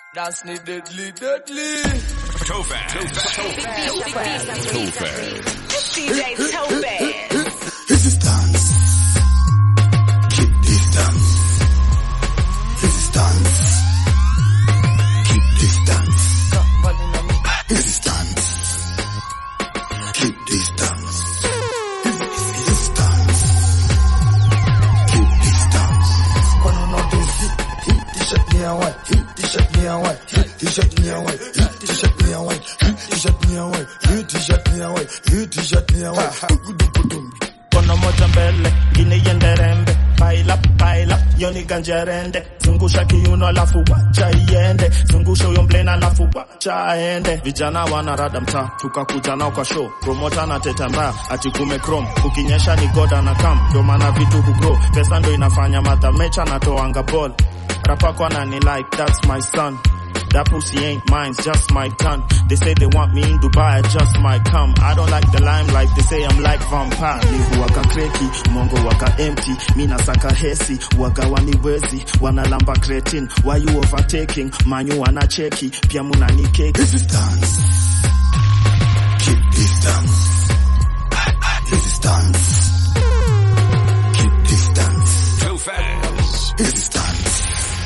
Dance ni deadly, deadly. Tofaz. DJ Topaz. Resistance. Keep distance. Resistance. Keep distance. Resistance. Keep distance. Resistance. Keep distance. When I'm not doing hit, hit t-shirt me away, hit t-shirt me away, hit t-shirt me away, hit t-shirt me away, hit t-shirt me away, hit t-shirt me away, hit t-shirt me away. Kono moja mbele, ngine iende rembe. Pile up, pile up, yoni ganja rende. Zungusha kiuno alafu wacha iende. Zungusha huyo mblena alafu wacha aende. Vijana wanarada mtaa, tukakuja nao kwa show. Promota na teta mbaya, ati kume chrome. Ukinyesha ni goda na kam, ndo maana vitu kugrow. Pesa ndo inafanya madha mecha na toanga ball. Rapa kwa nani like, that's my son. That pussy ain't mine, it's just my gun. They say they want me in Dubai, I just might come. I don't like the limelight, they say I'm like vampire. Lihu waka kreki, mongo waka empty. Mina saka hesi, waga waniwezi. Wanalamba cretin, why you overtaking? Manyu wanacheki, pia muna ni keki. Resistance. Keep distance. Resistance. Keep distance. Tofaz. Resistance.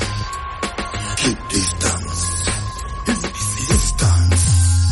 Keep distance. Resistance.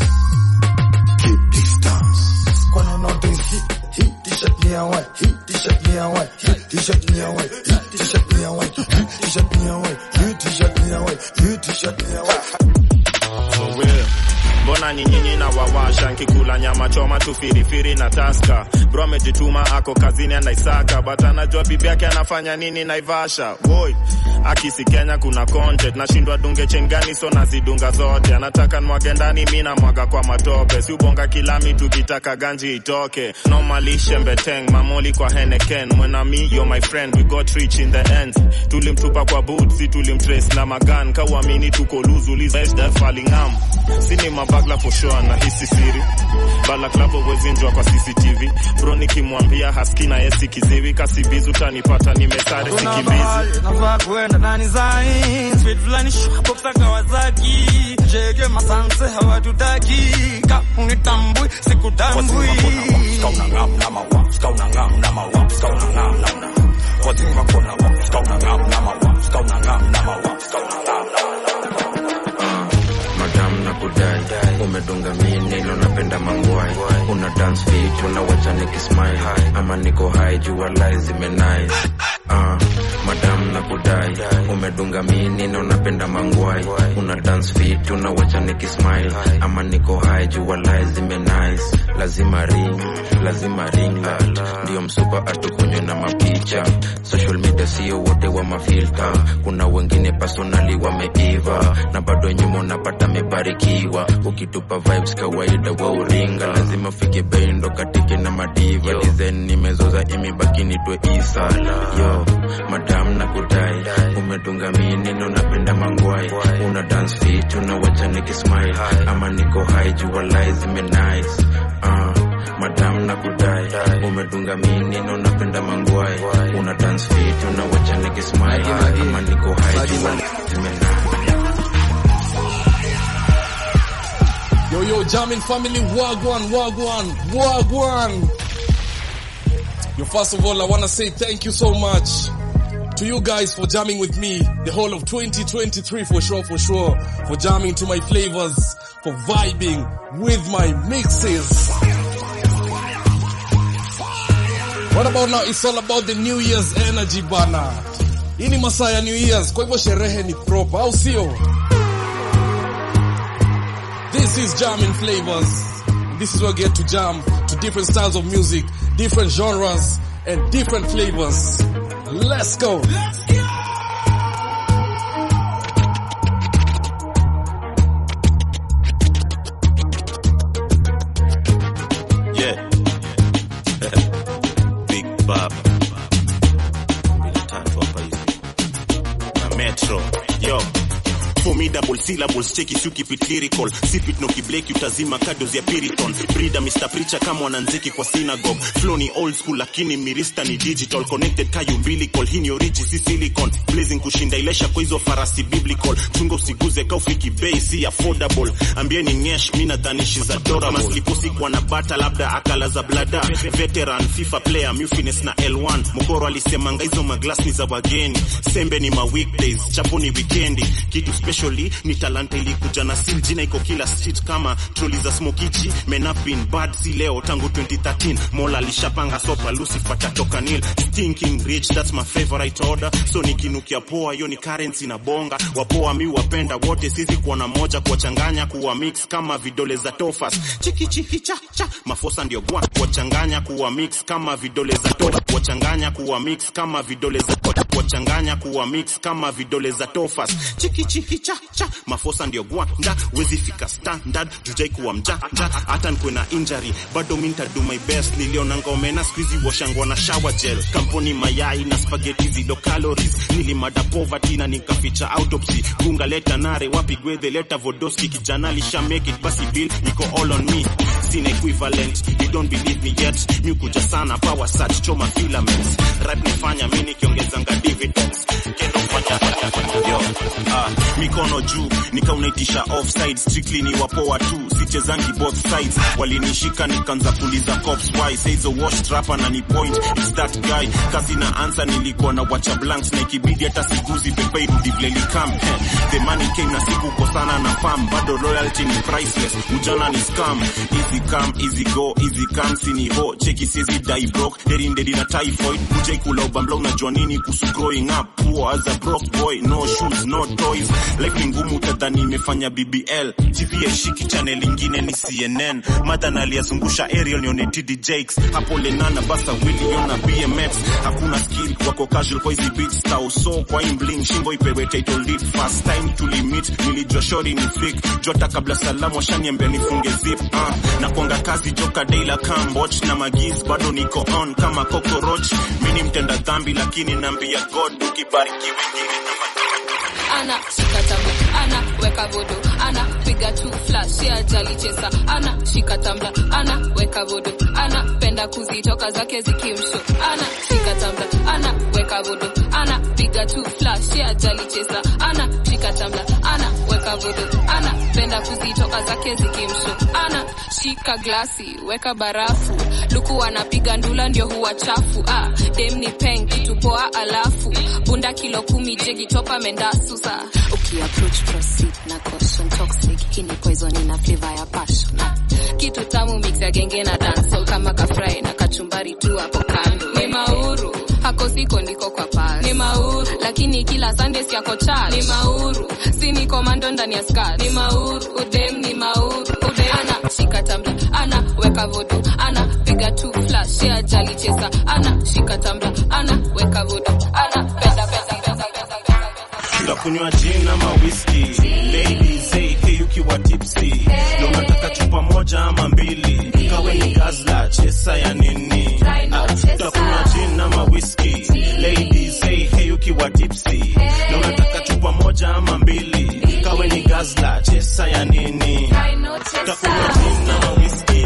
Keep distance. When I'm not doing hit, hit t-shirt me away, hit t-shirt me away, hit t-shirt me away, hit t-shirt me away, hit t-shirt me away, hit t-shirt me away, hit t-shirt me away. For real. Mbona ni nyinyi na wawasha nkikula nyama choma tu firifiri na taska bro amejituma ako kazini anaisaka but anajua bibi yake anafanya nini naivasha boy akisi Kenya kuna content nashindwa dunge chengani so nazidunga zote anataka nwage ndani mi namwaga kwa matope si ubonga kilami tukitaka ganji itoke normally shembeteng mamoli kwa heneken mwena mi yo my friend we got rich in the end tulimtupa kwa boot si tulimtrace na magan kauamini tuko luzulizfalingam sini mabagla for sure na hisi siri balaklavo wezinjwa kwa cctv bro nikimwambia haski na yesi kiziwi kasibizu tanipata nimesare Kuna sikimbizi mahali nafaa kwenda ndani zai Speed fulani shuka boxa Kawasaki Jege masanse hawatutaki Ka unitambui sikutambui madam na kudai umedunga mineno napenda mangwai una dance fit unawacha nikismile ama niko high jua lai zimenai uh, madam na kudai umedunga mineno napenda mangwai una dance fit unawacha nikismile ama niko high jua lai zimenai lazima ring lazima ring light ndio msupa atukunywe na mapicha social media sio wote wa mafilta kuna wengine personali wameiva na bado nyuma unapata mebarikiwa ukitupa vibes kawaida wa uringa lazima fike bei ndo katike na madiva design nimezoza imebaki nitwe isa yo madam na kudai umedunga mineno napenda mangwai una dance fit unawacha nikismile ama niko high jua lai zimenice uh, madam na kudai umedunga mineno napenda mangwai una dance fit unawacha nikismile ama niko high jua lai zimenice Yo, yo, jamming family, wagwan, wagwan, wagwan. Yo, first of all, I want to say thank you so much to you guys for jamming with me the whole of 2023 for sure, for sure, for jamming to my flavors, for vibing with my mixes. What about now? It's all about the New Year's energy bana. Hii ni masaa ya New Year's, kwa hivyo sherehe ni proper, au sio? This is jamming flavors. This is where we get to jam to different styles of music, different genres, and different flavors. Let's go. Yeah. Big Baba. Mbili tatu hapa hivi. Na Metro. Yo. formidable syllables cheki si ukipit lyrical sipit no kibleki utazima kados ya piriton brida mr preacher kama wananziki kwa synagogue flow ni old school lakini mirista ni digital connected kayo umbilical hii ni origi si silicon blazing kushinda ilesha kwa hizo farasi biblical chunga usiguze kaufiki bei si affordable ambieni nyesh mi nadhani she's adorable maskipusi kwa na bata labda akala za blada veteran fifa player mufines na l1 mokoro alisemanga hizo maglas ni za wageni sembe ni ma weekdays chapo ni wikendi kitu specially ni talanta ilikuja na sil jina iko kila street kama troli za smokichi men have been bad si leo tangu 2013 mola alishapanga sopa lucifer tatoka nil stinking rich that's my favorite order so nikinukia poa hiyo ni currency na bonga wapoa mi wapenda wote sisi kuona moja kuwachanganya kuwa mix kama vidole za tofas chiki chiki cha cha mafosa ndio gwa kuwachanganya kuwa mix kama vidole za tofa kuwachanganya kuwa mix kama vidole za kuwachanganya kuwa mix kama vidole za tofas chiki chiki cha cha mafosa ndio gwa nda wezi fika standard jujai kuwa mja mja hata nikuwe na injury bado mi nitadu my best niliona ngomena squeezy washangwa na shower gel kampuni mayai na spaghetti zido calories nilimada poverty na nikaficha autopsy gunga leta nare wapi gwedhe leta vodoski kijana lisha make it basi bill iko all on me sina equivalent you don't believe me yet mi kuja sana power search choma filaments rap nifanya mi nikiongezanga dividends kendo fanya yo ah, mikono juu nikaunaitisha offside strictly ni wapoa tu sichezangi both sides walinishika nikaanza kuliza cops why say the wash trapper na ni point it's that guy kazi na answer nilikuwa na wacha blanks na ikibidi hata siguzi pepe irudi vile likam the money came na siku kosana na fam bado loyalty ni priceless ujana ni scam easy come easy go easy come sini ho cheki siezi die broke heri ndedi na typhoid kuja ikula ubambla unajua nini kuhusu growing up poor as a broke boy no shoes no toys life ni ngumu utadhani imefanya bbl tv yaishiki channel ingine ni cnn madha aliyazungusha ariel nione td jakes hapo lenana basa wiliona bmx hakuna skill wako casual kwa hizi beats tauso kwa imbling shingo ipewe title lead first time tulimit nilijua shori ni flick jota kabla salamu washaniambia nifunge zip uh, na kuanga kazi joka daila camboch na magiz bado niko on kama cockroach mini mtenda dhambi lakini naambia god ukibariki wengine ana shika tamba ana weka vodo ana piga tu flash ya jali chesa ana shika tamba ana weka vodo ana penda kuzitoka zake zikimsho ana shika tamba ana weka vodo ana piga tu flash ya jali chesa ana shika tamba ana weka vodo ana penda kuzitoka zake zikimsho ana shika glasi weka barafu luku anapiga ndula ndio huwa chafu ah, dem ni peng kitu poa alafu bunda kilo kumi jegi topa mendasusa ukiapproach proceed na caution toxic hii ni poison ina flavor ya passion ah, kitu tamu mix ya genge na dancehall kama kafry na kachumbari tu hapo kando ni mauru hako siko ndiko kwa pasi ni mauru lakini kila sunday siako church ni mauru si ni komando ndani ya skirt ni mauru udem ni mauru udem ana shika tambla ana weka vodo ana piga tu flash ya jali chesa ana shika tambla ana weka vodo ana penda pesa pesa pesa tutakunywa gin ama whisky ladies hey, hey ukiwa tipsy na unataka chupa moja ama mbili kawe ni gazla chesa ya nini Ah, tutakunywa gin ama whisky ladies hey, hey ukiwa tipsy na unataka chupa moja ama mbili kawe ni gazla chesa ya nini tutakunywa gin ama whisky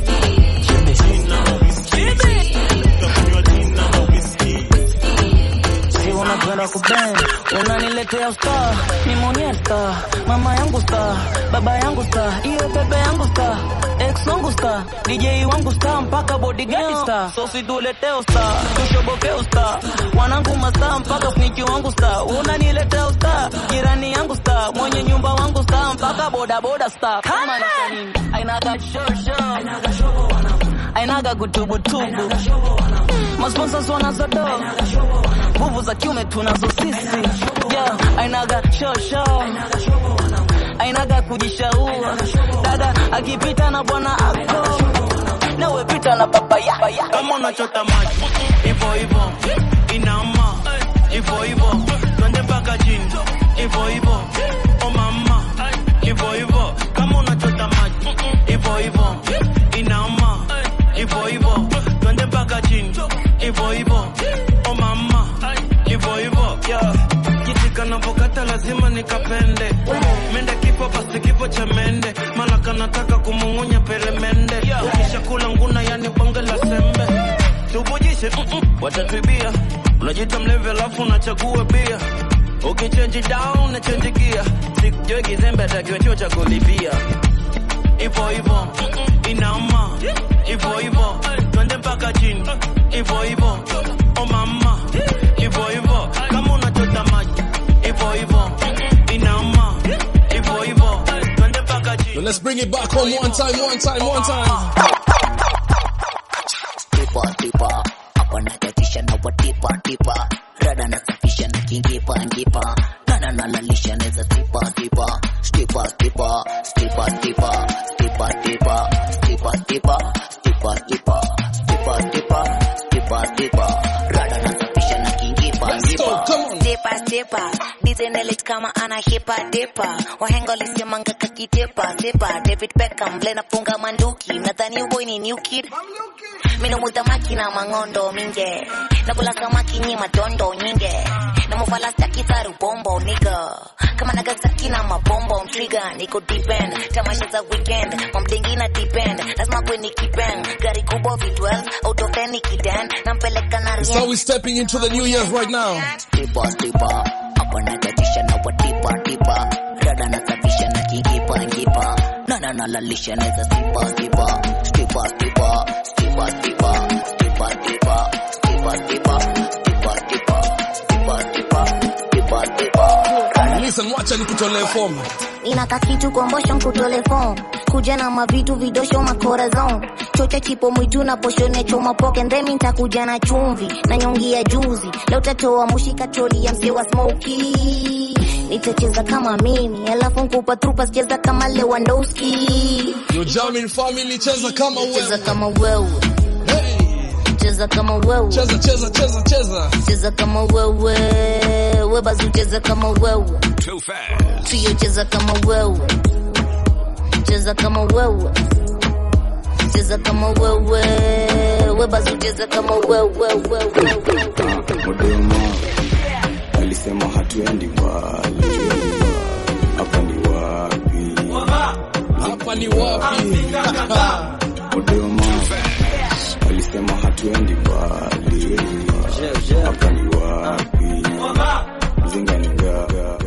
gin ama whisky tutakunywa gin ama whisky si unakwenda kubend unaniletea star nimonia star mama yangu star baba yangu star iyo bebe yangu star ex wangu star dj wangu star mpaka bodyguard star so situleteo star tushobokeo star wanangu mastar mpaka sniki wangu star unaniletea star jirani yangu star mwenye nyumba wangu star mpaka bodaboda star kama ni nini ainaga show show ainaga kutubutubu masponsors wanazodo nguvu za kiume tunazo sisi yeah, ainaga shosho ainaga kujishaua dada akipita na bwana ako nawe pita na baba yako kama unachota maji hivyo hivyo inama hivyo hivyo twende mpaka chini hivyo hivyo o mama hivyo hivyo kama unachota maji hivyo hivyo inama hivyo hivyo twende mpaka chini hivyo hivyo o mama hivyo hivyo yeah. kitika napokata lazima nikapende mende kifo basi kifo cha mende malaka nataka kumung'unya peremende ukisha kula nguna yani bonge la sembe tuvujishe mm-mm, watatwibia unajita mlevi alafu unachagua bia ukichenji down na chenji gia sikujue kizembe atakiwa chuo cha kulipia ivo ivo inama ivo ivo twende mpaka chini ivo ivo o mama ivo ivo kama unachota maji ivo ivo inama ivo ivo twende mpaka chini So let's bring it back home one time, one time, one time. tipa tipa hapa natatisha na watipa tipa rada nasafisha na kingipa ngipa nana nalalisha neza tipa tipa stipa tipa stipa tipa stipa tipa stipa tipa stipa tipa stipa tipa stipa tipa rada nasafisha na kingipa ngipa Dipa dipa Dizenelit kama ana hipa dipa Wahenga walisemanga kakitepa Sipa David Beckham Blena funga manduki Nadhani boy ni new kid Mino muta makina mangondo minge Nakula samaki nyi madondo nyinge Namufala staki saru bombo nigga Kama Nagasaki na mabombo mtrigger Niko deep end Tamasha za weekend Mamdengi na deep end Lazima kwe nikipeng Gari kubwa V12 Auto fan nikiden Nampeleka na That's how we're stepping into the new years right now. tipa tipa hapa natatisha na watipa tipa rada nasafisha na kingipa ngipa nana nalalisha neza stipa tipa stipa tipa stipa tipa stipa tipa stipa tipa stipa tipa stipa tipa stipa tipa Listen, wacha nikutolee fomu. inaka kitu kombosho nkutole fom kuja na mavitu vidosho makorazon chocha chipo mwitu na poshone choma poke ndemi ntakuja na chumvi na nyongi ya juzi leo tatoa mushika troli ya mse wa smoki nitacheza kama mimi alafu nkupa trupa cheza kama lewandowski Yo jamming family, cheza kama cheza wewe. kama wewe cheza kama wewe Cheza, cheza, cheza, cheza. cheza kama wewe webazu cheza kama wewe Too fast. Trio cheza kama wewe, cheza kama wewe, cheza kama wewe, webazu cheza kama wewe, wewe, wewe. Modema alisema hatuendi mbali, hapa ni wapi? Hapa ni wapi? Modema alisema hatuendi mbali, hapa ni wapi? Zinga ni ngapi?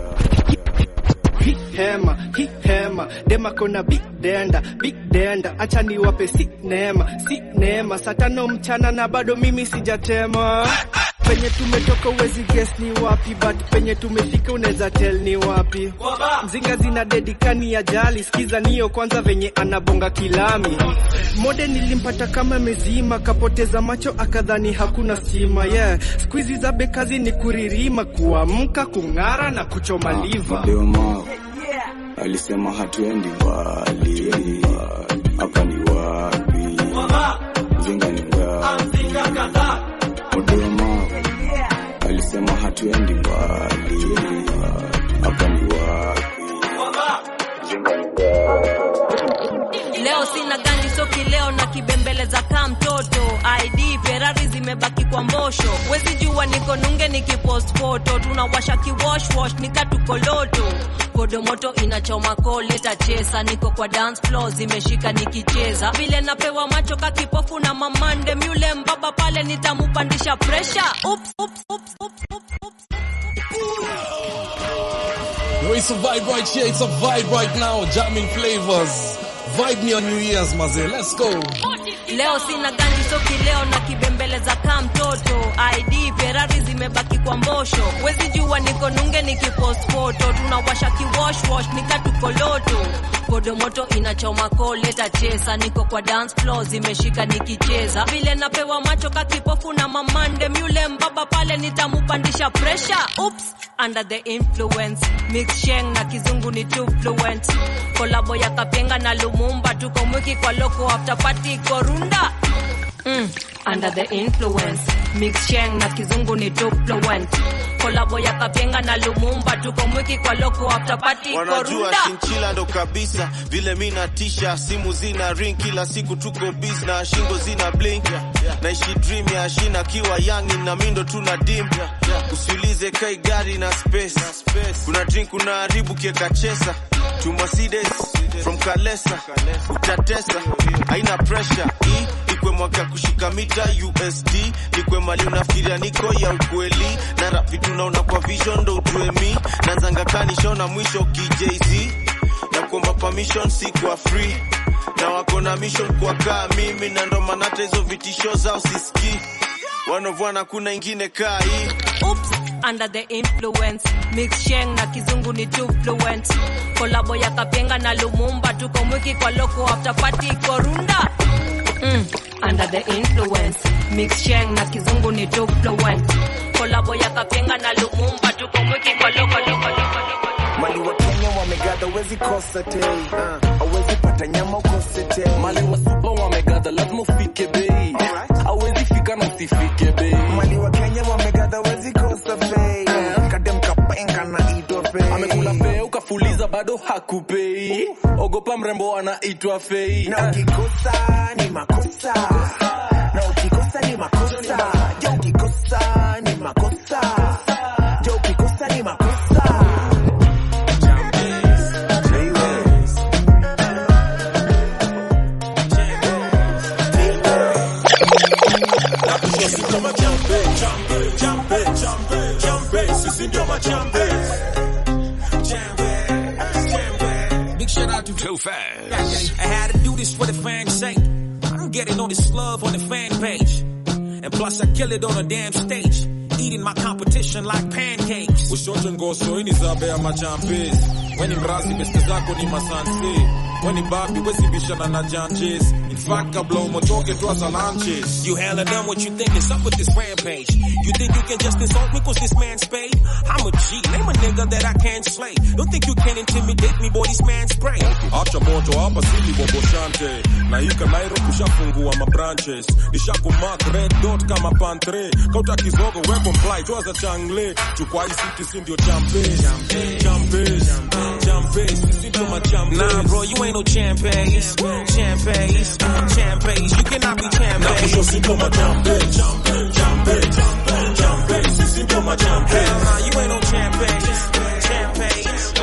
Hi hema hi hema dema kona big denda big denda acha niwape si neema si neema saa tano mchana na bado mimi sijatema penye tumetoka uwezi guess ni wapi but penye tumefika unaweza tell ni wapi mzinga zina dedikani ya jali skiza niyo kwanza venye anabonga kilami mode nilimpata kama mezima kapoteza macho akadhani hakuna stima yeah skuizi za bekazi ni kuririma kuamka kung'ara na kuchoma liva Modema alisema hatuendi mbali, hapa ni wapi? Zinga ni ngapi? Modema alisema hatuendi mbali, hapa ni wapi? Zinga ni ngapi? leo sina gani so kileo na kibembeleza kaa mtoto id ferari zimebaki kwa mbosho wezi jua niko nunge nikipost foto tunawasha kiwoshwosh nikatukoloto kodomoto inachoma koleta chesa niko kwa dance floor zimeshika nikicheza vile napewa macho kakipofu na mamande myule mbaba pale nitamupandisha presha ups, ups, ups, ups, ups, ups. Yo, it's a vibe right here. It's a vibe right now. Jamming flavors. Vibe me on New Year's, maze. Let's go. leo sina ganji so kileo na kibembeleza kaa mtoto id ferari zimebaki kwa mbosho wezi jua niko nunge nikipost foto tunawasha kiwoshwosh nikatukoloto kodomoto inachoma koleta chesa niko kwa dance floor zimeshika nikicheza vile napewa macho kakipofu na mamande myule mbaba pale nitamupandisha presha ups under the influence mix sheng na kizungu ni too fluent kolabo ya kapenga na lumumba tuko mwiki kwa loko after party korunda mm, under the influence mix sheng na kizungu ni duploent kolabo ya kapenga na lumumba tuko mwiki kwa loko after party wanajua korunda shinchila ndo kabisa vile mi natisha simu zina ring kila siku tuko bis na shingo zina blink naishi dream ya shina kiwa yangi na mindo tuna dim usiulize kai gari na space kuna drink kuna haribu kieka chesa to Mercedes from Kalesa utatesa haina pressure hii ikwe mwaka ya kushika mita USD nikwe mali unafikiria niko ya ukweli na rap vitu naona kwa vision ndo ujue mi nazanga kanishona mwisho KJZ na kuomba permission si kwa free na wako na mission kwa kaa mimi na ndo maana hata hizo vitisho zao sisikii wanovwana kuna ingine kaa hii Oops, under the influence mix sheng na kizungu ni duploent kolabo ya kapenga na lumumba tuko mwiki kwa loko after party korunda mm, under the influence mix sheng na kizungu ni duploent kolabo ya kapenga na lumumba tuko mwiki kwa loko loko loko loko mali wa Kenya wamegadha, wezi kosa tei, awezi pata nyama ukose tei. Mali wa supa wamegadha, lazima ufike bei, awezi fika na usifike bei. Mali wa Kenya wamegadha, wezi kosa bei, kadem kapenga na itwa bei. Amekula fee ukafuliza bado hakupei, ogopa mrembo anaitwa fei. Na ukikosa ni makosa, na ukikosa ni makosa, jo ukikosa ni makosa, jo ukikosa ni makosa. Big shout out to Too Fast. I had to do this for the fans' sake. I'm getting all this love on the fan page. And plus I kill it on a damn stage. Eating my competition like pancakes. ushote ngoso ini zabe ya machampes weni mrazi beste zako ni masanse weni babi wesibishana na janches in fact kabla umotoke twaza lanches You hella done what you think is up with this rampage. You think you can just insult me cause this man's paid? I'm a G, name a nigga that I can't slay. Don't think you can intimidate me, boy, this man's spray. acha moto hapa sili boboshante na ika nairo kushafungua mabranches nishakumark red dot kama pantre kauta kizogo weko mplai twaza changle chukwa hii city si ndio champes champes champes sisi ndio machampes Nah, bro, you ain't no champagnes. Champagnes, champagnes. You cannot be champagnes. Hell nah, you ain't no champagnes. Champagnes.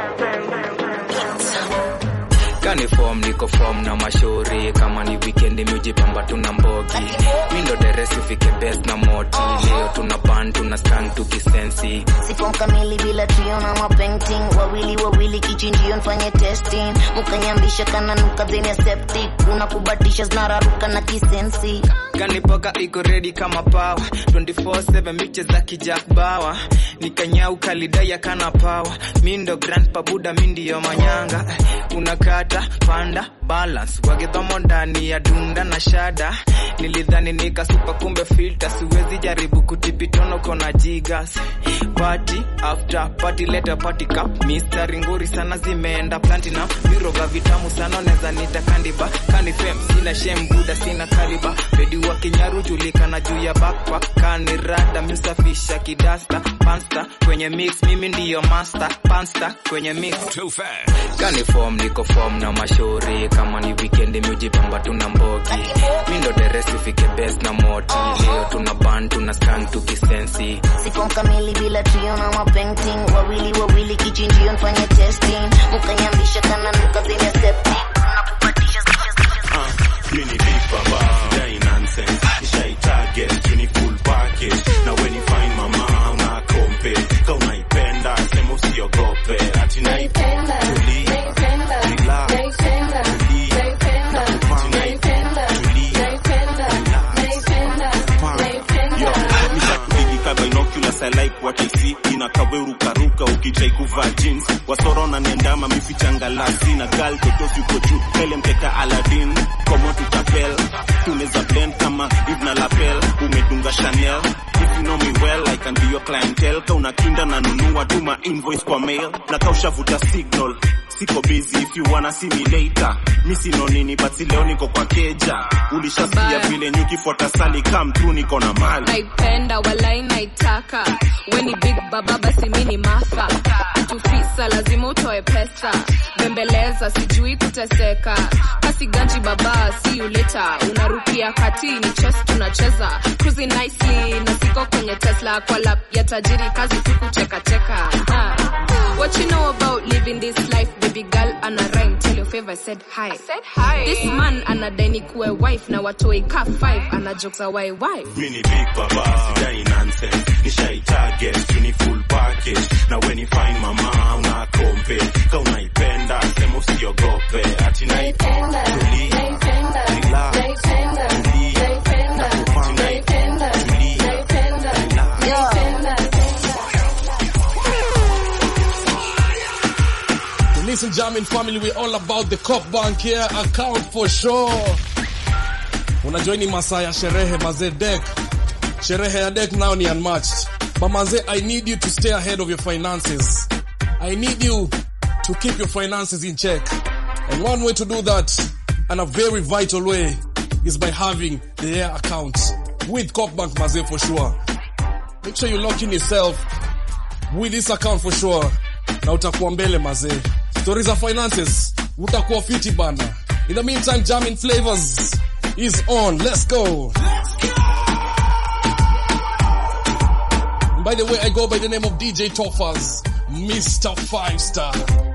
kani form niko form na mashauri kama ni weekend miujipamba tuna mbogi mindo deresi fike best na moti leo tuna ban tuna stand tukisensi Sifo kamili bila trio na mapainting wawili wawili kichinjio nfanye testing mukanyambisha kana nuka zeni ya septic unakubatisha zinararuka na kisensi kanipoka iko ready kama pawa 24/7 miche za kijak bawa nikanyau kalidaya kana pawa mindo grand pabuda mindiyo manyanga unakata panda balance wagedhomo ndani ya dunda na shada nilidhani nikasupa kumbe filter siwezi jaribu kutipitono kona jigas party after party leta party cup mistari nguri sana zimeenda platinum viroga vitamu sana neza nita kandiba kanifem sina shem buda sina kaliba bedi wa kinyaru julikana juu ya backpack kanirada miusafisha kidasta pansta kwenye mix mimi ndiyo master pansta kwenye mix Too fast. kanifom niko form na mashauri kama ni weekend miujipamba tuna mbogi mindo deresi fike best na moti leo tuna ban tuna skang tukisensi Sifo kamili bila trio na mapainting wawili wawili kichinjio nfanye testing mukanyambisha kana nuka zeni ya septic unakubatisha mini deep baba dai nonsense nishai target you ni full package na when you find mama una kompe ka unaipenda sema usiogope ati naipenda tuli relax tuli binoculars I like what I see inakawerukaruka ukijai kuvaa jeans wasorona nendama mifichanga lasi na gal totos yuko juu pele mteka Aladdin komo tutapel tuneza blend kama Ibn Lapel umedunga Chanel if you know me well I can be your clientele ka unakinda na nunua tuma invoice kwa mail na kaushavuta signal siko busy if you wanna see me later mi sino nini but si leo niko kwa keja ulishasikia Bye. vile nyukifuata sali come through niko na mali naipenda walai naitaka weni big baba basi mi ni matha tufisa lazima utoe pesa bembeleza sijui kuteseka kasi ganji baba si uleta unarukia kati ni chess tunacheza cruising nicely na siko kwenye tesla kwa lap ya tajiri kazi tu kuchekacheka Ah. What you know about living this life, baby girl? Ana rhyme, tell your favor, said hi. I said hi. This man anadai ni kuwe wife na watoi ka five, ana jokes a why wife. mi ni big baba sidai nonsense nishai target tu ni full package na when you find mama una kompe ka unaipenda sema usiogope ati naipenda tulia relax tulia naipenda tulia Listen, Jamin family, we're all about the Cop Bank here account for sure. Unajua ni masaa ya sherehe mazee deck. Sherehe ya deck now ni unmatched. But mazee, I need you to stay ahead of your finances. I need you to keep your finances in check. And one way to do that, and a very vital way, is by having the air account with Cop Bank mazee for sure. Make sure you lock in yourself with this account for sure na utakuwa mbele mazee stori za finances utakuwa fiti bana in the meantime jamin flavors is on let's go by the way i go by the name of dj toffers mr five star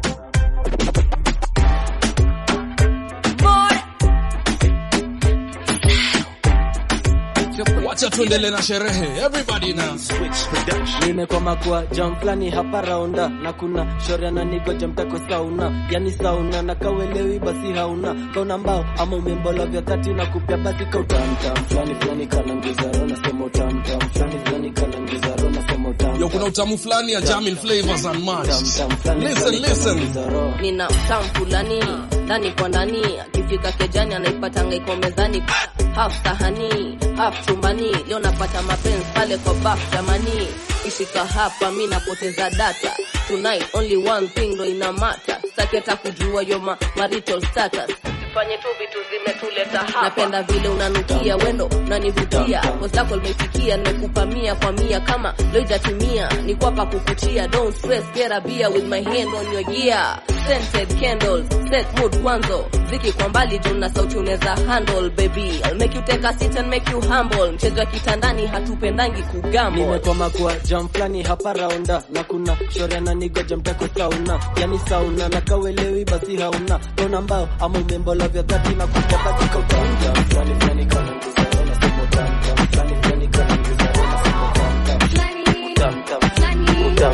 wacha tuendele na sherehe everybody now nimekwama kwa jam flani hapa raunda na kuna shoria na nigoja mtako sauna yani sauna na kawelewi basi hauna kauna mbao ama umembola vya thati na kupya basi kautamtam flani flani kanangizaro nasema utamtam flani flani kanangizaro nasema utamtam yo kuna utamu fulani ya jamin flavors unmatched listen listen nina tam fulani ndani kwa ndani akifika kejani anaipatanga iko mezani half sahani half chumbani leo napata mapenzi pale kwa baf jamani ishika hapa mi napoteza data tonight only one thing ndo ina mata sitaki hata kujua yo ma marital status fanye tu vitu zimetuleta hapa napenda vile unanukia wendo unanivutia post lako limefikia nimekupa mia kwa mia kama loijatimia ni kwapa kukutia don't stress get a beer with my hand on your gear scented candles set mood kwanzo ziki kwa mbali juu na sauti unaweza handle baby I'll make you take a seat and make you humble mchezo wa kitandani hatupendangi kugambo nimekwama kwa jam flani hapa raunda na kuna shoria na nigoja mtako sauna yani sauna na kawelewi basi hauna kauna mbao ama umembola vya thati na kupya basi kautamtam flani flani kanangizaro nasema utamtam flani flani kanangizaro nasema utamtam utamtam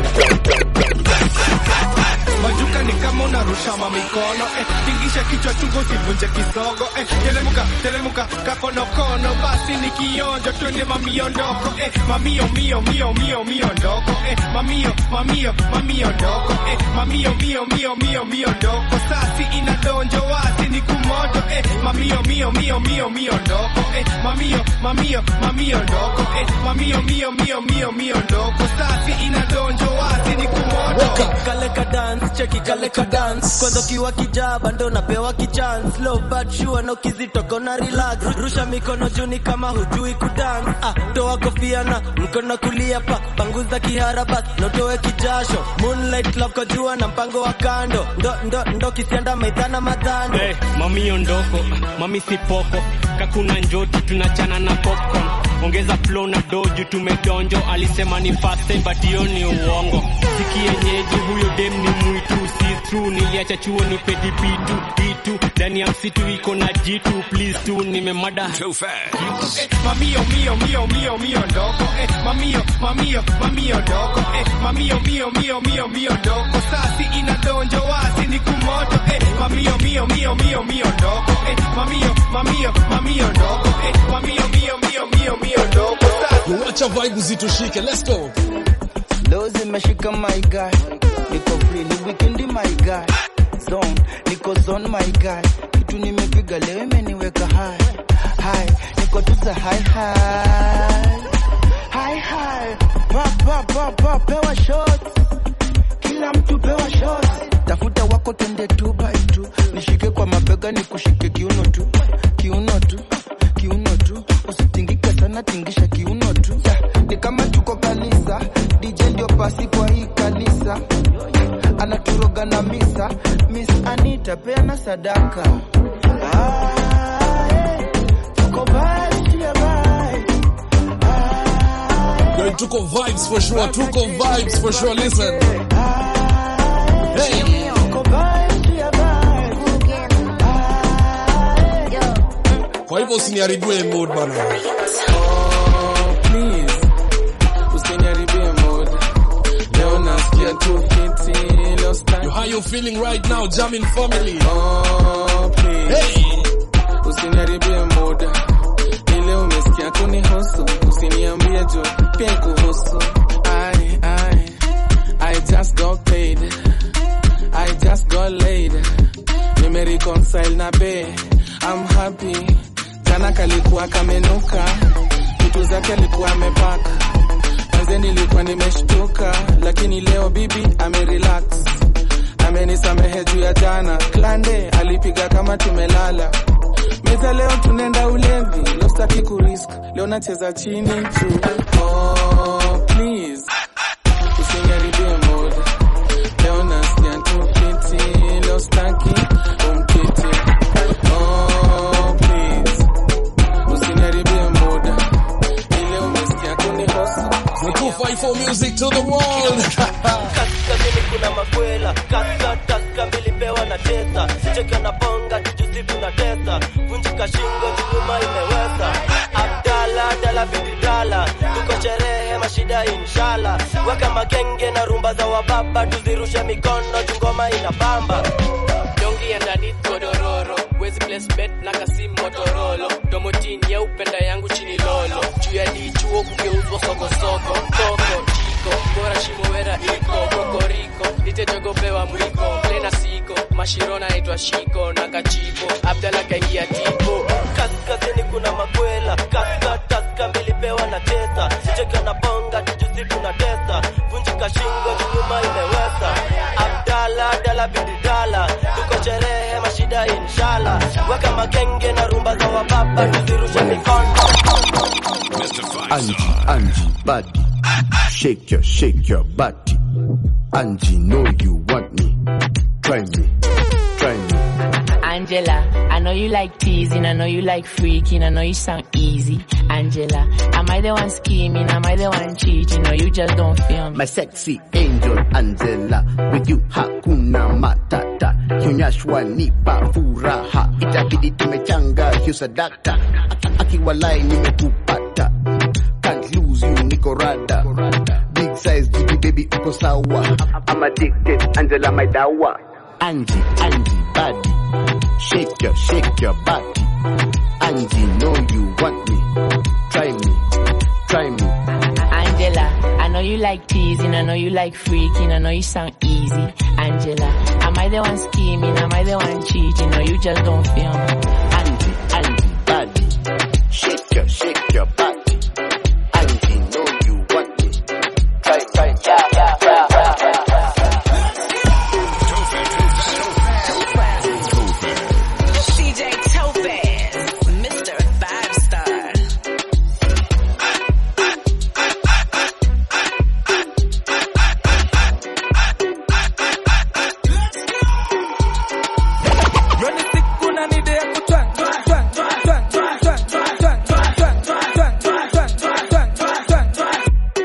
majuka ni kama unarusha mamikono eh, tingisha kichwa chungu sivunje kisogo eh, teremuka teremuka kakonokono basi ni kionjo twende mamiondoko eh, mamio mio mio mio mio ndoko eh, mamio mamio mamio ndoko eh, mamio mio mio mio mio ndoko sasi inadonjo wasi ni kumoto eh, mamio mio mio mio mio ndoko eh, mamio mamio mamio ndoko eh, mamio mio mio mio mio ndoko sasi inadonjo wasi ni kumoto kale ka dance cheki kale ka dance kwanza ukiwa kijaba ndo napewa kichance low but sure no kizitoko na relax rusha mikono juni kama hujui kudance ah toa kofia na mkono kulia pa panguza kihara bas notoe kijasho moonlight love kwa jua na mpango wa kando ndo ndo ndo kisianda maidhana madhando Hey, mami ondoko, mami sipoko, kakuna njoti tunachana na popcorn. Ongeza flow na doju tumedonjo, alisema ni fast time but hiyo ni uongo. Sikienyeji huyo dem ni mwitu, si true, niliacha chuo ni pedi bitu bitu, ndani ya msitu iko na jitu, please tu nimemada Too fast. eh, mamio mio mio mio mio ndoko eh, mamio mamio mamio ndoko eh, mamio mio mio mio mio ndoko sasi inadonjo wasi ni kumoto eh, mamio mio mio mio mio ndoko eh, mamio mamio mamio ndoko eh, mamio mio mio mio mio ndoko sasi wacha vibe zitushike let's go leo zimeshika my guy niko free ni weekend my guy zone niko zone my guy kitu nimepiga leo imeniweka high high niko tuza high high high high pa pa pa pa pewa shots kila mtu pewa shots tafuta wako yako twende tu by tu nishike kwa mabega nikushike kiuno tu kiuno tu kiuno tu usitingike sana tingisha kiuno tu yeah. ni kama tuko kanisa dj ndio pasi kwa hii kanisa anaturoga na misa miss anita peana sadaka ah, eh, tuko vibes, yeah, vibes. Yo, tuko vibes for sure. Tuko vibes for sure. Listen. Hey. Kwa hivyo usiniharibie mood bana. please usiniharibie mood leo nasikia tu fiti leo Yo, how you feeling right now, jamming family? oh, please Hey. usiniharibie mood ile umesikia tu ni husu usiniambie jo pia kuhusu I, I, I just got paid I just got laid nimereconcile na be I'm happy jana kalikuwa kamenuka vitu zake alikuwa amepaka manze nilikuwa nimeshtuka lakini leo bibi amerelax amenisamehe juu ya jana klande alipiga kama tumelala meza leo tunaenda ulevi leo sitaki kurisk leo nacheza chini juu oh, please usiniharibie mood leo nasikia tu fiti leo sitaki umkiti oh, please usiniharibie mood ile umesikia tu ni hosu The 254 music to the world. kaskazini kuna makwela kaka kaka milipewa na tesa sicheke na bonga tujusi tuna tesa vunjika shingo chuma imeweza abdala dala bididala tuko sherehe mashida inshala weka makenge na rumba za wababa tuzirushe mikono jungoma inabamba dongi ya ndani godororo wezi place bet na kasim motorolo domotini ya upenda yangu chini lolo juu ya dichuo kugeuzwa sokosoko koko chiko bora shimowera iko kokoriko nitejogopewa mwiko plena siko mashirona naitwa shiko na kachiko abdala kaingia tipo kaskazini kuna makwela kaka kaka milipewa na tesa sicheke na bonga tujusi tuna tesa vunjika shingo chuma imeweza abdala dala bididala tuko sherehe mashida inshala weka makenge na rumba za wababa tuzirushe mikono Angie, Angie, body. Shake your, shake your body. Angie, know you want me. Try me, try me. Angela, I know you like teasing, I know you like freaking, I know you sound easy. Angela, am I the one scheming? Am I the one cheating? Or you just don't feel me? My sexy angel Angela, with you hakuna matata. Kionyeshwa nipa furaha, itabidi tumechanga hiyo sadaka. Aki- Akiwalai nimekupata, can't lose you niko rada. Big size jiji baby uko sawa. I'm addicted, Angela my dawa. Angie, Angie body, shake your, shake your body. Angie know you want me, try me, try me. Angela, I know you like teasing, I know you like freaking, I know you sound easy. Angela, am I the one scheming? Am I the one cheating? Or you just don't feel me? Angie, Angie body, shake your, shake your body. Angie know you want me, try, try, yeah, yeah, yeah, yeah, CJ Topaz, Mr. Five Star. Yoni siku na nide ya kutwang, twang, twang, twang, twang, twang, twang, twang, twang, twang, twang, twang, twang, twang, twang, twang, twang.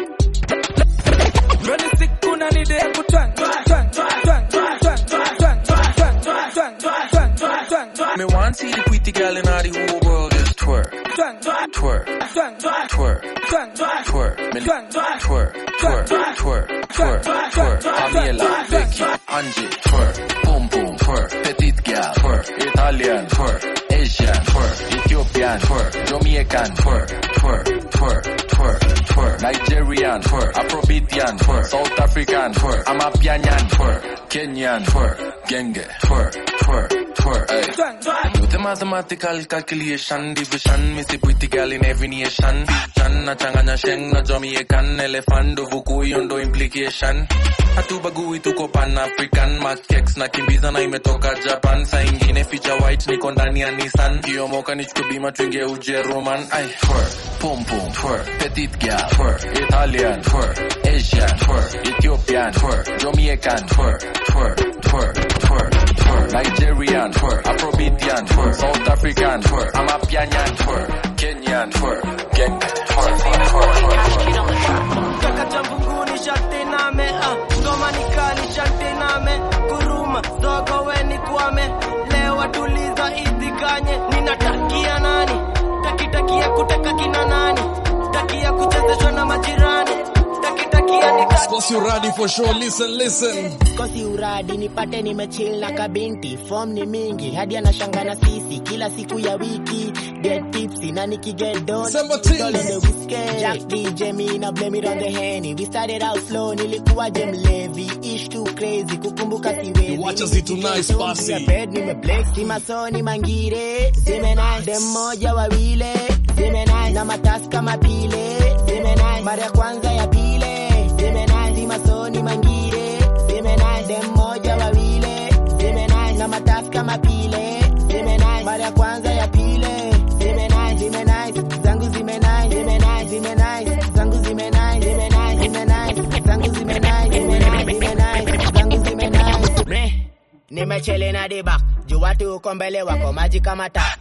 Yoni siku na nide ya kutwang, twang, twang, twang, twang, twang, twang, twang, twang, twang, twang, twang, twang, twang, twang, twang. Me want see the pretty girl in all the whole world is twerk, Twang, twang, twerk, twang, twang, twerk, twang, twang, twerk, me twang, twang, twerk, twerk, twerk, twerk, twerk. Pamela, Becky, Angie, twerk, boom boom, twerk, petite girl, twerk, Italian, twerk, Asian, twerk, Ethiopian, twerk, Jamaican, twerk, twerk, twerk, twerk, twerk, Nigerian, twerk, Afrobeatian, twerk, South African, twerk, Amapianyan, twerk, Kenyan, twerk, genge twerk twerk twerk ay do the mathematical calculation division me see pretty girl in every nation chan na changanya sheng na jamaican elephant vuku yondo implication hatubagui tuko pan african makex na kimbiza na imetoka japan saa ingine feature white niko ndani ya nissan kiomoka nichukue bima tuingie ujeruman ay twerk pum pum twerk petite girl twerk italian twerk asian twerk ethiopian twerk jamaican twerk twerk twerk twerk twerk nigerian twerk afrobeatian twerk south african twerk amapianyan twerk kenyan twerk gang twerk kaka cha mbunguni sharti name ah, ngoma ni kali sharti name kuruma zogo weni kwame lewa tuliza itikanye ninatakia nani takitakia kuteka kina nani takia kuchezeshwa na majirani takitakia nika Sposi uradi for sure. Listen, listen. kosi uradi nipate nimechill na kabinti form ni mingi hadi anashanga na sisi kila siku ya wiki get tipsy na nikiget don Jack DJ me na blame it on the henny we started out slow nilikuwa je mlevi ish too crazy kukumbuka siwezi Wacha zitu nice basi. bed nimeblex simasoni mangire zimena dem moja wawile zimena na matasi kama pile zimena mara ya kwanza ya pile zimena simasoni mangire zimena dem moja wawile zimena na matasi kama pile zimena mara ya kwanza ya pile zimena zimena zangu zimena zimena zimena zangu zimena zimena zimena zangu zimena zimena zimena zangu zimena Me, nimechele na dibak juu watu uko mbele wako maji kama tap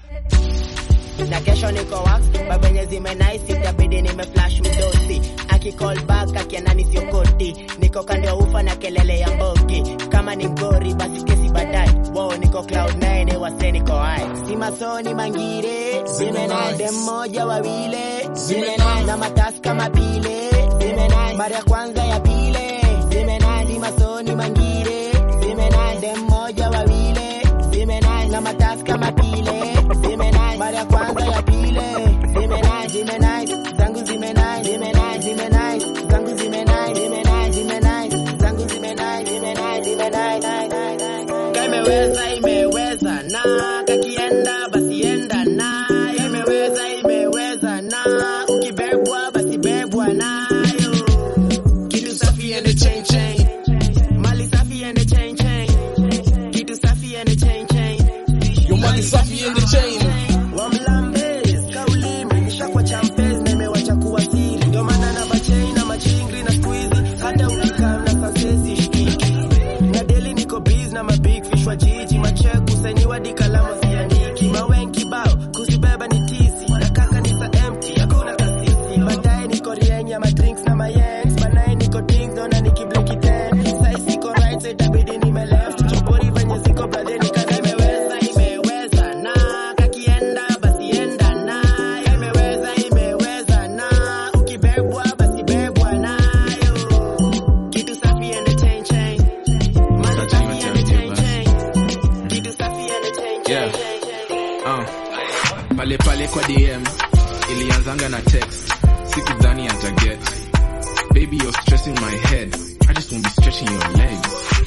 na kesho niko wax babenye zimenaisi itabidi nimeflash mdosi akicall back akianani siokoti niko kando ya ufa na kelele ya mbogi kama ni mgori basi kesi baadaye wo niko cloud 9 wase niko hai si masoni mangire zimenai dem moja wawile zimenai na matasi kama pile zimenai mara ya kwanza ya pile zimenai si masoni mangire zimenai dem moja wawile zimenai na matasi kama pile zimenai mara ya kwanza ya pile zimenai zimenai zangu zimenai zimenai zimenai zangu zimenai zimenai zimenai zangu zimenai zimenai zimenai nai nai nai Ka imeweza imeweza na kakienda basi enda na imeweza imeweza na ukibebwa basi bebwa nayo kitu safi ende chain chain mali safi ende chain chain kitu safi ende chain chain Yo mali safi ende chain wamlambes kaulimi nishakwa champes na imewacha kuwa siri ndio maana na bachei na machingri na squeezy hata ukikaa na sasesi shikiki na deli niko biz na mabig fish wa jiji macheku sainiwa di kalamu siandiki mawenki bao kuzibeba ni tisi na kaka ni sa empty hakuna kasisi baadaye niko rieng ya madrinks na mayengs banaye niko ding dona nikibleki ten sai siko right so itabidi nime left chopori venye ziko brother nikaza imeweza imeweza na kakienda basi enda na imeweza imeweza na ukibebwa basi bebwa nayo kitu safi ende chain chain mali safi ende chain chain kitu safi ende chain chain Yeah. Uh, pale pale kwa DM ilianzanga na text sikudhani ataget baby you're stressing my head I just won't be stretching your legs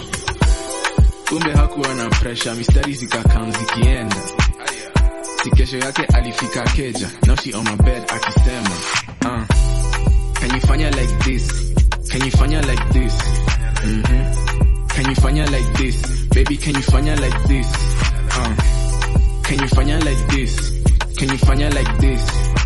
kumbe hakuwa na pressure mistari zikakam zikienda si kesho yake alifika keja now she on my bed akisema uh, can you fanya like this can you fanya like this mm-hmm. can you fanya like this baby can you fanya like this uh, can you fanya like this can you fanya like this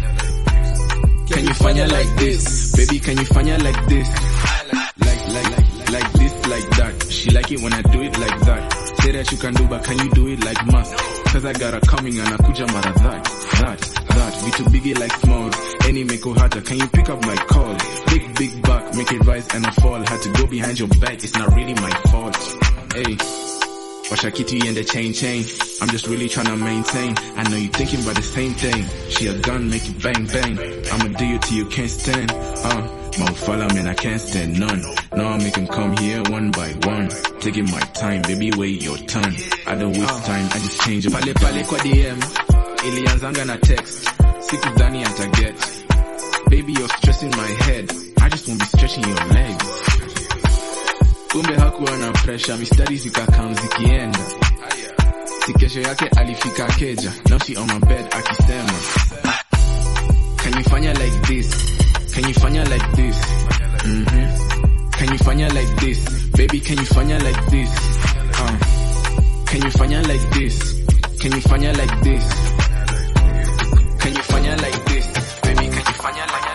can you fanya like this baby can you fanya like this like like like like this like that she like it when i do it like that say that you can do but can you do it like must cause i got her coming anakuja mara that that that vitu biggie like small any meko hata can you pick up my call big big back make it rise and I fall had to go behind your back it's not really my fault hey Washa kitty and the chain chain. I'm just really trying to maintain. I know you thinking about the same thing. She a gun, make it bang bang. I'ma do you till you can't stand. Uh, motherfucker, man, I can't stand none. No, I make him come here one by one. Taking my time, baby, wait your turn. I don't waste time, I just change it. Pale pale kwa DM, ilianzanga na text. Sikudhani ataget. Baby, you're stressing my head. I just won't be stretching your legs. kumbe hakuwa na presha mistari zikakam zikienda si kesho yake alifika keja now she on my bed akisema can you fanya like this can you fanya like this mm-hmm. can you fanya like this baby can you fanya like this uh. can you fanya like this can you fanya like this can you fanya like this baby can you fanya like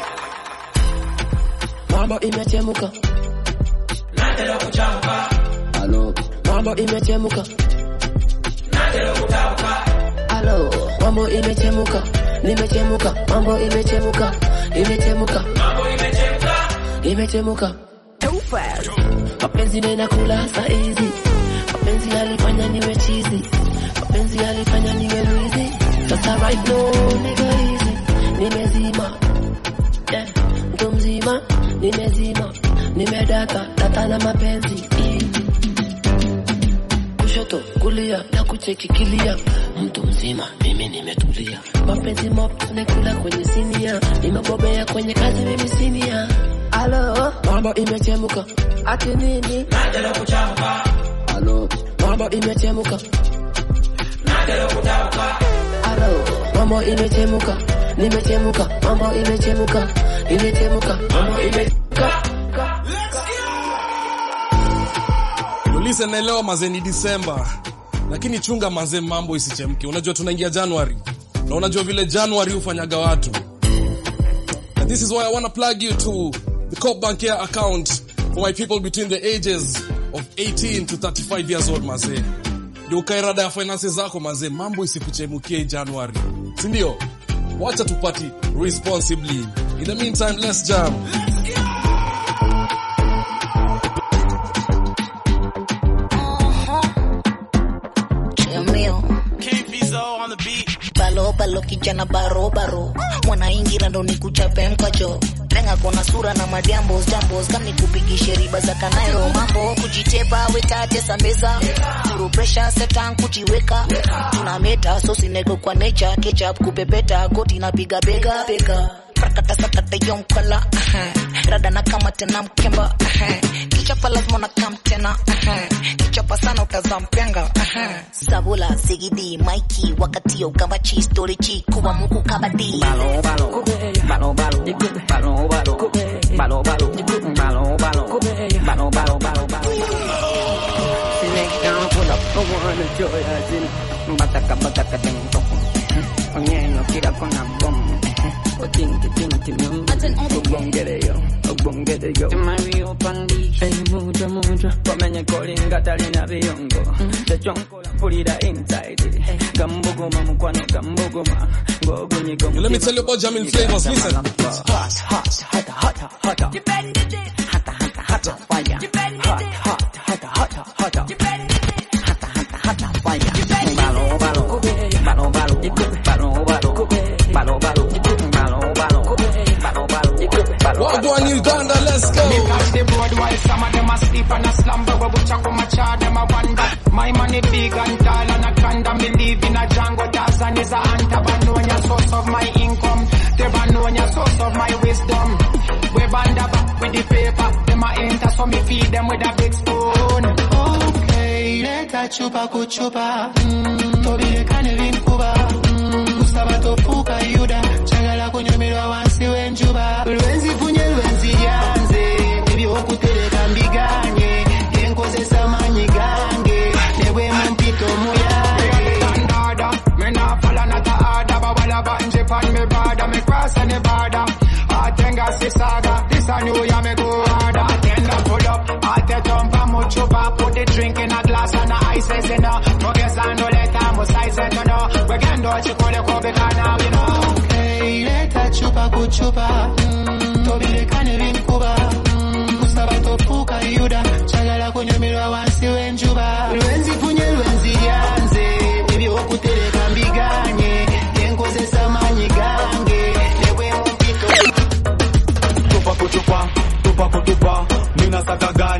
mambo imechemuka nataka kuchamka halo mambo imechemuka nataka kutauka halo mambo imechemuka nimechemuka mambo imechemuka imechemuka mambo imechemuka imechemuka mapenzi ninakula saa hizi mapenzi yalifanya niwe chizi mapenzi yalifanya niwe mwizi sasa right now niko hizi nimezima yeah, mtu mzima nimezima nimedata data na mapenzi kushoto kulia na kuchekikilia mtu mzima mimi nimetulia mapenzi mop nakula kwenye sinia nimebobea kwenye kazi mimi sinia alo mambo imechemuka ati nini nataka kuchamka alo mambo imechemuka nataka kutauka alo mambo imechemuka nimechemuka mambo imechemuka imechemuka mambo imechemuka Ulise naelewa mazee ni Disemba, lakini chunga mazee, mambo isichemke. Unajua tunaingia January na unajua vile January hufanyaga watu. And this is why I wanna plug you to the Coop Bank Air account for my people between the ages of 18 to 35 years old mazee. Ndio ukairada ya finances zako mazee, mambo isikuchemukie January, si ndio? Wacha tupati responsibly. In the meantime, let's jam. balo balo kijana baro baro mwanaingira ndo nikuchape mkacho lenga kona sura na majambos jambos kami kupigishe riba za kanairo mambo kujitepa wetate sambeza turu presha setan kujiweka tuna meta sosineko kwa nature ketchup kupepeta koti napiga bega bega prakata sakata yonkala rada na kama tena mkemba kichapa lazima na kam tena kichapa sana utazampenga sabula sigidi maiki wakati ukambachi storichi kuwa muku kabadi balo balo balo balo balo balo balo balo balo balo balo balo balo balo Select down, pull up, I wanna joy as in Bataka bataka ding dong Onyeno kira kona bom Otinki tinki nyumba Ubongere yo, ubongere yo Mario pandi Hey muda muda Komenye kolinga talina biyongo Techonkola pulira inside Gambuguma mukwano gambuguma Ngogunyi gomu Let me tell you about Jamil Flavors. Listen. Hot, hot, hotter, hotter, hotter. You bend it. Hotter, hotter, hotter, fire. You bend it. Hot, hot, hotter, hotter, hotter. You bend it. Hotter, hotter, hotter, fire. You bend it. Balo, balo, balo, balo, balo, balo, balo, balo, balo, balo, balo, balo. Wagwan Uganda, let's go. Me catch the board while some of them asleep and a slumber. But which I come a charge them a wonder. My money big and tall and a condom. Me live in a jungle. Tarzan is a hunter. But know your source of my income. Never know your source of my wisdom. We band a back with the paper. Them a enter so me feed them with a big spoon. Okay, leta chupa kuchupa. Mm, tobirekane vinkuba. Mm, kusaba tofuka yuda. Chagala kunyumirwa wansi w'enjuba. Lwenzi funye lwenzi lyanze. Ebyokutereka mbiganye. Enkozesa maanyi gange. Ne bwe mu mpito muyange. Me nah follow not a order, but while I button Japan, me border, me cross any border. Atenga si saga, this a new year, me go harder. Atenda pull up, ate jumpa mucho pa, put the drink in a glass and the ice is in a. Forget and no let mo size it, no no. We can do it, you call it, call it, now we know. Okay, leta chupa kuchupa, mm, tobirekane vinkuba, mm, kusaba tofuka yuda, chagala kunyumirwa wansi w'enjuba. Lwenzi funye lwenzi lyanze, ebyokutereka mbiganye, enkozesa maanyi gange, ne bwe mu mpito tupa kutupa tupa kutupa mina saka ganji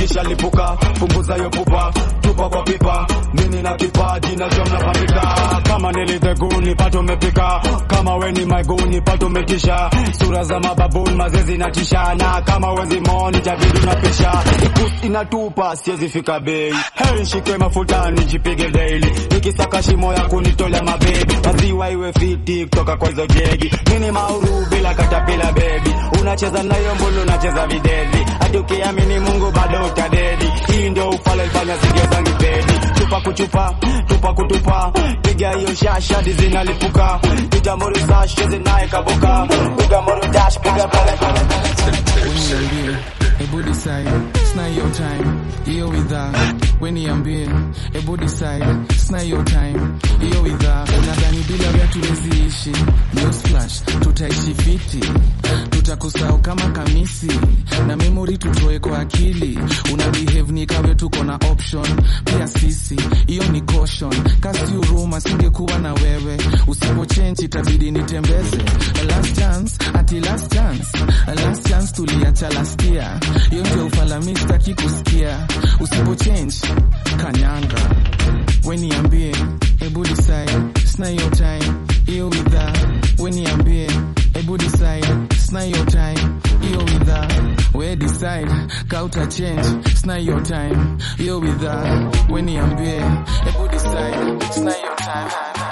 nikishalipuka punguza hiyo pupa tupa kwa pipa mimi na kipaji na jom napambika kama nilidheguni pato umepika kama we ni maiguni pato umetisha sura za mababuni mazezi na tishana kama wezi moni tabidi unapisha ikus inatupa siwezi fika bei heri shike mafuta nijipige daily nikisaka shimo ya kunitolea mabebi maziwa iwe fiti kutoka kwa hizo jegi mini mauru bila katapila bebi unacheza nayo mbulu unacheza videvi hadi ukiamini mungu bado utadedi hii ndio ufala ifanya zige zangi pedi tupa kuchupa tupa kutupa piga hiyo shasha dizinalipuka itamuri sashe zinaye kabuka piga muru dash piga pale Uniambie, hebu decide, sna your time, hiyo widhaa. Weniambie, hebu decide, sna your time, hiyo widhaa. Unadhani bila wewe tuwezi ishi? Newsflash, tutaishi fiti, tutakusahau kama kamisi na memory tutoe kwa akili. Una behave ni kawe tuko na option, pia sisi, hiyo ni caution. Kasi huruma, singekuwa na wewe, usipo change itabidi nitembeze. Last chance, ati last chance, last chance tuliacha last year. Hiyo ndio ufalami sitaki kusikia, usipo change kanyanga. Weniambie, hebu decide, sina hiyo time, hiyo widhaa. Weniambie, hebu decide, sina hiyo time, hiyo widhaa. We decide, kauta change, sina hiyo time, hiyo widhaa. Weniambie, hebu decide, sina hiyo time.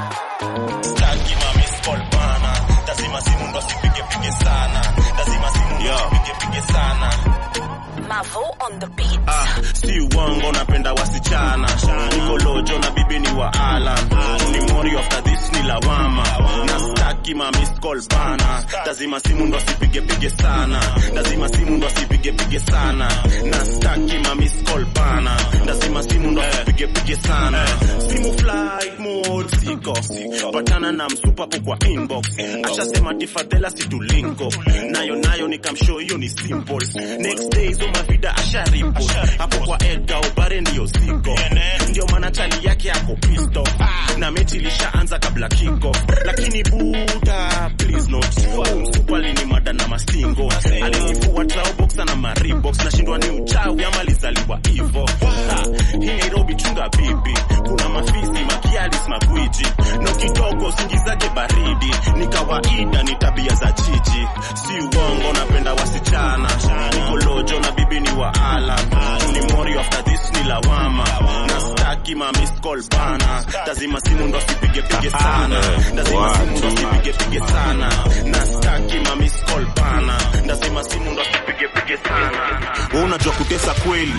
Staki ma miss call bana. Lazima simu ndo sipige pige sana. Lazima simu ndo sipige pige sana. Mavo on the beat. Ah, si uongo napenda wasichana. Niko lojo na bibi ni wa Alan. Ni mori after this ni lawama. Na staki ma miss call bana. Lazima simu ndo sipige pige sana. Lazima simu ndo sipige pige sana. Na staki ma miss call bana. Lazima simu ndo sipige pige sana. Simu flight mode siko. Patana na msupa hapo kwa inbox. Ashasema tifadhela situlinko. Nayo nayo nikamshow hiyo ni simple. Next day hizo mavida asharipo. Hapo kwa Edgar Obare ndio siko. Ndio maana chali yake ako pisto. Na mechi ilishaanza kabla kiko. Lakini buda please not. Msupa ni mada na mastingo. Alinifua trao boxer na maribox. Nashindwa ni uchawi ama alizaliwa hivo. Ha, Hii Nairobi chunga bibi. Kuna mafisi makialis magwiji. No kidogo singizake baridi. Ni kawaida ni tabia za jiji. Si uongo napenda wasichana. Niko lojo na bibi ni wa Alan. Ni mori after this ni lawama. Na staki ma miss call bana. Lazima simu ndo sipige pige sana. Lazima simu ndo sipige pige sana. Na staki ma miss call bana. Lazima simu ndo sipige pige sana. Wewe unajua kutesa kweli.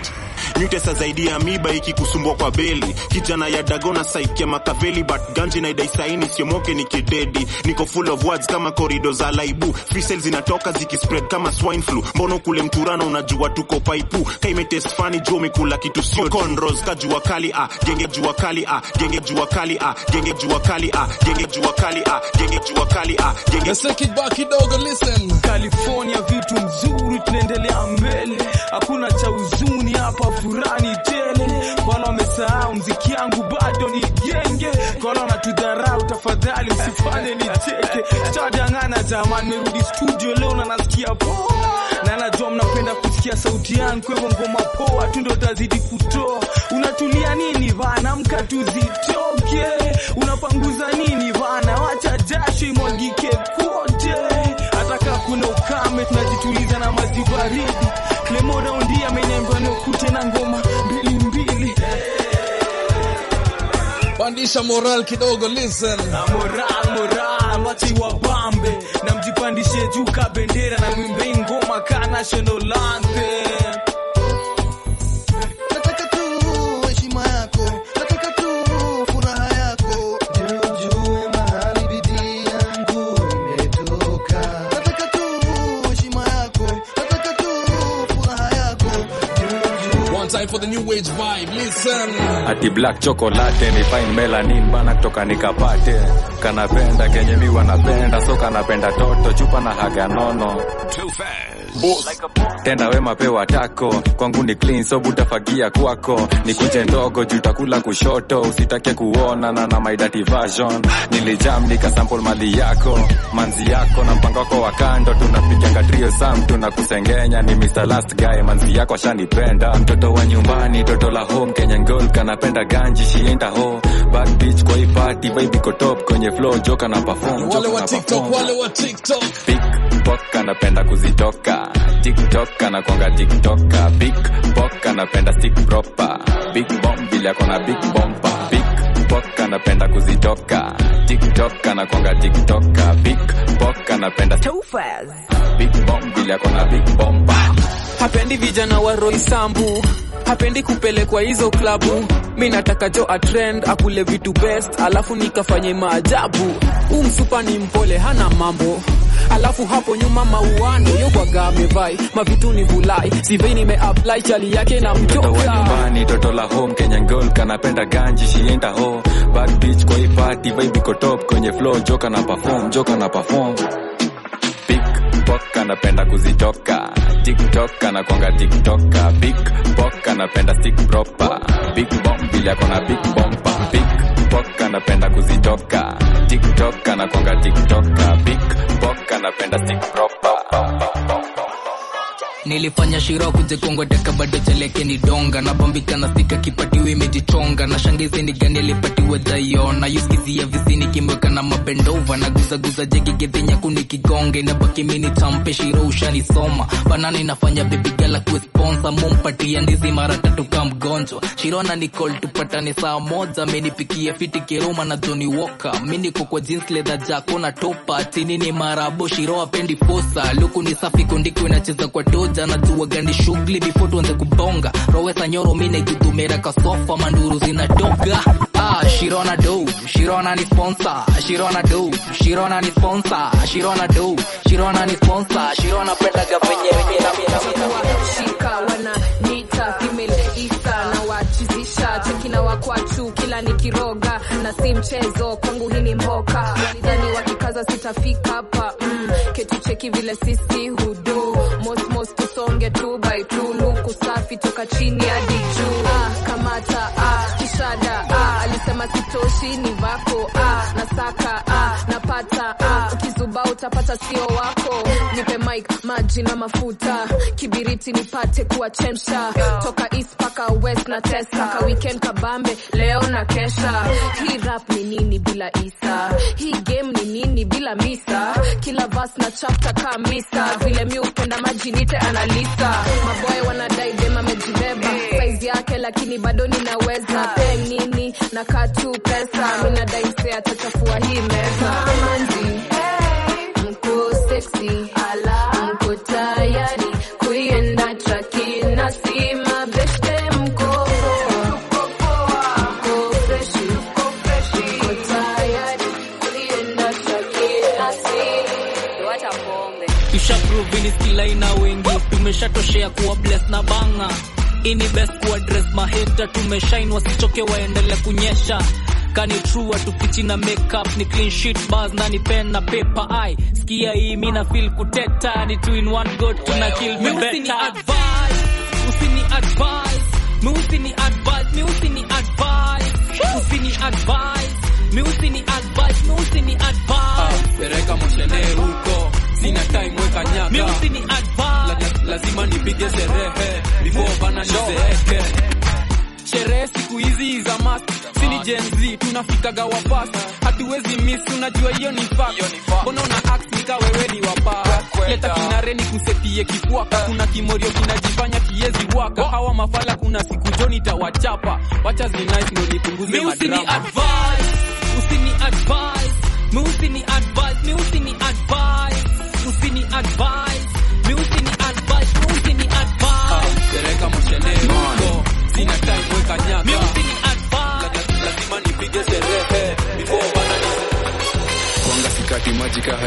Nyutesa zaidi ya miba ikikusumbua kwa beli kijana ya dagona saikia makaveli but ganji na idai saini siomoke ni kidedi niko full of words kama korido za laibu fisel zinatoka zikispread kama swine flu mbono kule mturano unajua tuko paipu kaimetest fani juu umekula kitu sio conros kajua kali ah genge jua kali ah genge jua kali ah genge jua kali ah genge jua kali ah genge jua kali ah genge Let's take it back kidogo, listen. California vitu mzuri, tunaendelea mbele, hakuna cha huzuni hapa, furani tele. Wala wamesahau mziki yangu bado ni genge, wala wanatudharau, tafadhali msifanye nicheke. Sitadangana jamani, merudi studio leo na nasikia poa, na najua mnapenda kusikia sauti yangu, kwa hivyo ngoma poa tu ndo tazidi kutoa. Unatulia nini bana, mka tuzitoke. Unapanguza nini bana, wacha jasho imwagike kote. Hata kama kuna ukame, tunajituliza na maji baridi. Clemo raundi ameniambia nikute na ngoma mbili mbili. Pandisha moral kidogo, listen. Na moral moral, wachi wabambe na mjipandishe juu ka bendera na mwimbe ngoma ka national anthem. Nataka tu heshima yako, nataka tu furaha yako, ndio ujue mahali bidii yangu imetoka. Nataka tu heshima yako, nataka tu furaha yako, ndio ujue One time time for the new age vibe. Listen. ati black chocolate ni fine melanin bana kutoka nikapate kanapenda kenye mi wanapenda so kanapenda toto chupa na haga nono tenda wema pewa tako kwangu ni clean so butafagia kwako nikuje ndogo juu takula kushoto usitake kuona na na my dirty version nilijam nikasample mali yako manzi yako na mpango wako wa kando tunapiganga trio sam tunakusengenya ni Mr. Last Guy manzi yako ashanipenda mtoto wa nyumbani toto la home Kenya girl kanapenda ganji she ain't a hoe bad bitch kwa hii party vibe iko top kwenye flow joka na perform Wale joka wa na TikTok, perform wale wa TikTok. Pok anapenda kuzitoka tiktok anakwanga tiktoka big pok anapenda stick proper big bomb vile akona big bomba big pok anapenda kuzitoka tiktok anakwanga tiktoka big pok anapenda big bomb vile akona big bomba hapendi vijana wa roisambu hapendi kupelekwa hizo klabu mi nataka jo atrend akule vitu best alafu nikafanye maajabu huu msupa ni mpole hana mambo alafu hapo nyuma mauano yokwaga amevai mavitu ni vulai sivei nimeapply chali yake na mtoto wa mjoka nyumbani toto la home Kenya girl kanapenda ganji she ain't a hoe bad bitch kwa hii party vibe iko top kwenye flow joka na perform joka na perform big pok anapenda kuzitoka tiktok anakwanga tiktoka big pok anapenda stick proper big bomb vile akona big bomba big pok anapenda kuzitoka tiktok anakwanga tiktoka big pok anapenda stick proper nilifanya shiro kujekongwateka bado cheleke ni donga na bambika na stika kipatiwe imejichonga na shangizi ni gani alipatiwe dhaiona yuskizia visini kimweka na mabendova na guzaguza jegigedhenya kuni kigonge na baki mini tampe shiro ushanisoma banana inafanya bebigala kuesponsa mumpatia ndizi mara tatu ka mgonjwa shirona nicol tupatane saa moja menipikia fiti kiroma na joni woka mi niko kwa jeans leather jako na topa tini ni marabo shiro apendi posa luku ni safi kondiko inacheza kwa toja najua gani shughuli before tuanze kubonga rowesa nyoro mi naigudumera kasofa manduru zinatoka ah, shirona do shirona ni sponsor shirona do shirona ni sponsor shirona do shirona ni sponsor shirona pendaga venye venye na mi- na mi- na mi- shika wana nita female isa na wachizisha cheki na wakwachu kila nikiroga na si mchezo kwangu hii ni mboka walidhani wakikaza sitafika hapa mm, ketu cheki vile sisi hudu mosmos tusonge tu by tu luku safi toka chini hadi juu ah, kamata ah, kishada ah, alisema sitoshi ni vako ah, nasaka ah, napata ah, ukizuba utapata sio wako nipe mic maji na mafuta kibiriti nipate kuwachemsha toka east paka west na tesa ka weekend kabambe leo na kesha hii rap ni nini bila isa hii game ni nini bila misa kila vas na chapter ka misa vile mi upenda maji nite analisa maboy wanadai dem amejibeba saizi yake lakini bado ninaweza pe nini na katu pesa mi nadai mse atachafua hii meza manzi mko sexy ala mko tayari kuienda traki na si mabeshte mko mko freshi mko tayari kuienda traki na si wacha pombe tushaprovini skila ina wengi tumeshatoshea kuwa bless na banga ini best kuwa dress maheta tumeshain wasichoke waendele kunyesha kani true tupichi na makeup ni clean sheet bars na ni pen na paper ai skia hii mi na feel kuteta ni two in one go tuna kill me better advice usini advice mi usini advice mi usini advice usini advice mi usini advice mi usini advice pereka moshenee huko sina time weka nyaka mi usini advice La- lazima nipige sherehe before bana nizeeke sherehe siku hizi za mas sini Gen Z tunafikaga wapas hatuwezi miss unajua hiyo ni fact mbona una act nika wewe ni wapa leta kinare ni kusetie kifuaka kuna kimorio kinajifanya kiezi waka hawa mafala kuna siku joni tawachapa wacha zinice ndo nipunguze mi usini madrama advice usini advice mi usini advice mi usini advice usini advice mi usini advice mi usini advice pereka moshenee huko sina time weka nyaka mi usini advice lazima nipige sherehe before bana kwanga sikati maji kaha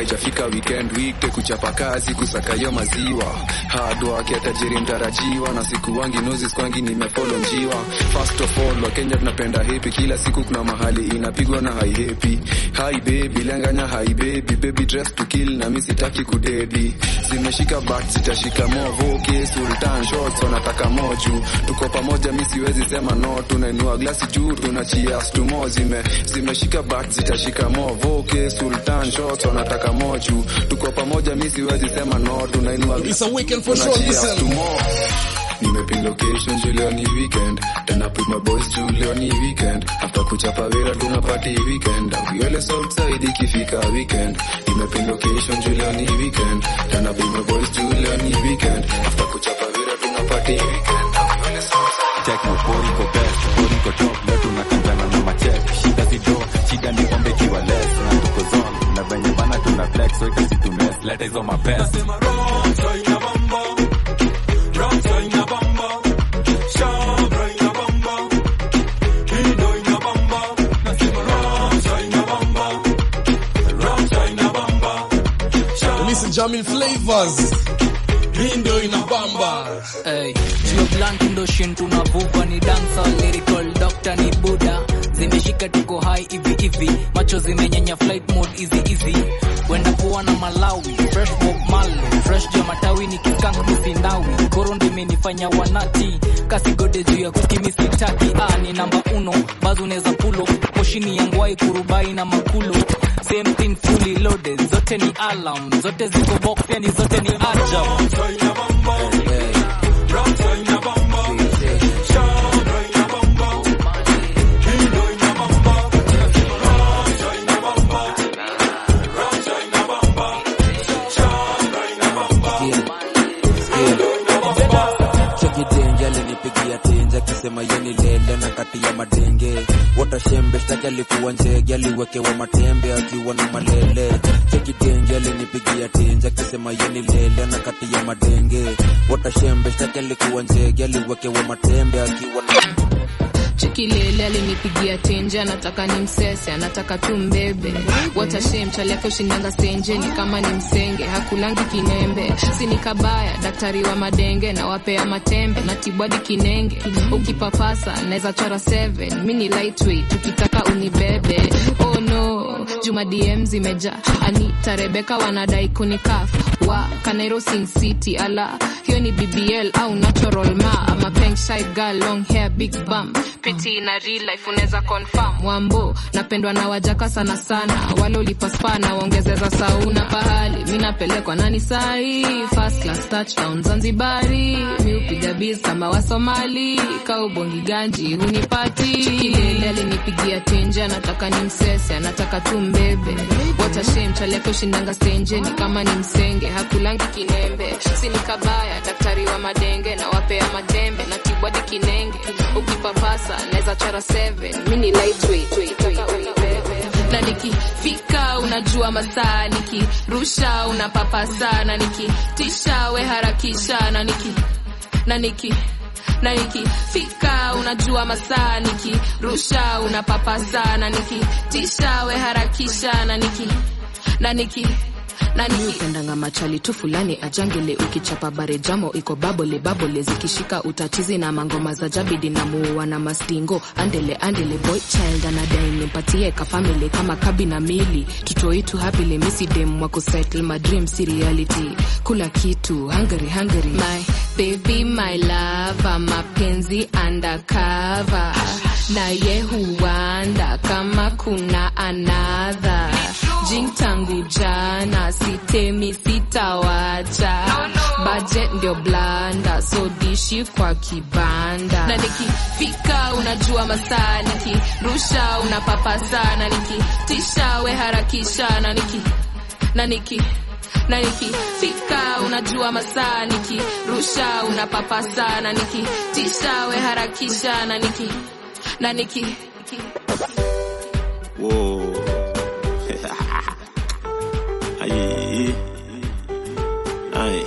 haijafika weekend weekday kuchapa kazi kusakayo maziwa hard work ya tajiri mtarajiwa na siku wangi noses kwangi nimefolo njiwa first of all wakenya tunapenda hepi kila siku kuna mahali inapigwa na haihepi hi baby lenganya hi baby baby dress to kill na mi sitaki kudedi zimeshika but zitashika movoke sultan shots wanataka moju tuko pamoja mi siwezi sema no tunainua glasi juu tuna cheers to more zime zimeshika but zitashika movoke sultan shots wanataka moju tuko pamoja mi siwezi sema no tunainua It's a weekend for tuna sure, cheers listen. to more nimepin location juu leo ni weekend tena put my boys juu leo ni weekend after kuchapa wera tuna party weekend uyole southside ikifika weekend nimepin location juu leo ni weekend tena put my boys juu leo ni weekend after kuchapa wera tuna party weekend uyole southside check no poriko best poriko top leo tunakanjana na machek shida zido shida ni pombe kiwa less na tuko zone na venye bana tuna flex so itasi tumes leta hizo mapest Listen, Jamin Flavors. Hii ndio inabamba. Hey, sio blunt ndo shin tunavuva ni dancer lyrical doctor ni buda zimeshika tuko high hivi hivi macho zimenyanya flight mode easy easy wenda kuwa na malawi fresh bob malo fresh jua matawi ni kikank misindawi koro ndo imenifanya wanati kasigode juu ya kuskimisitaki ah, ni namba uno bazi unaweza pulo moshini ya ngwai kurubai na makulo same thing fully loaded zote ni alarm zote ziko box yani zote ni ajab chekidenge alinipigia tenje akisema yeni lele na kati ya madenge watashembe shtaki alikuwa njege aliwekewa matembe akiwa na malele chekidenge alinipigia tenje akisema yeni lele na kati ya madenge watashembe shtaki alikuwa njege aliwekewa matembe akiwa na chikilele alinipigia tenje anataka ni msese anataka tu mbebe watashem chali yake ushindanga senje ni kama ni msenge hakulangi kinembe sini kabaya daktari wa madenge na wapea matembe na tibwadi kinenge ukipapasa naweza chora 7 mi ni lightweight ukitaka unibebe oh no juma dm zimeja anita rebeka wanadai kunikaf wa kanairo sin city ala hiyo ni bbl au natural ma ama peng shy girl long hair big bum peti na real life unaweza confirm wambo napendwa na wajaka sana sana wale ulipaspa na waongezeza sauna pahali mi napelekwa nani sahi first class touchdown zanzibari mi upiga biz kama wasomali kaubongi ganji hunipati kilele alinipigia tenje anataka ni msese anataka tu mbebe watashem chaleke ushindanga stenje ni kama ni msenge hakulangi kinembe sini kabaya daktari wa madenge na wapea matembe na tibwadi kinenge ukipapasa naweza chora 7 mi ni lightweight ukitaka unibebe na nikifika unajua masaa nikirusha unapapasa na nikitisha we harakisha na niki na niki na nikifika unajua masaa nikirusha unapapasa na nikitisha we harakisha na niki na niki nani upendanga machali tu fulani ajangele ukichapa bare jamo iko babole babole zikishika utatizi na mangoma za jabidi na muua na mastingo andele andele boy child anadai nimpatie ka family kama kabi na mili tutoitu hapile misidem wako settle my dream si reality kula kitu hungry hungry my baby my lava mapenzi undercover na ye huanda kama kuna another jing tangu jana sitemi sitawacha budget ndio blanda so dishi kwa kibanda na nikifika unajua masaa nikirusha unapapasa na nikitisha we harakisha na niki na niki na nikifika unajua masaa nikirusha unapapasa na nikitisha we harakisha na niki na niki Whoa. Aye. Aye.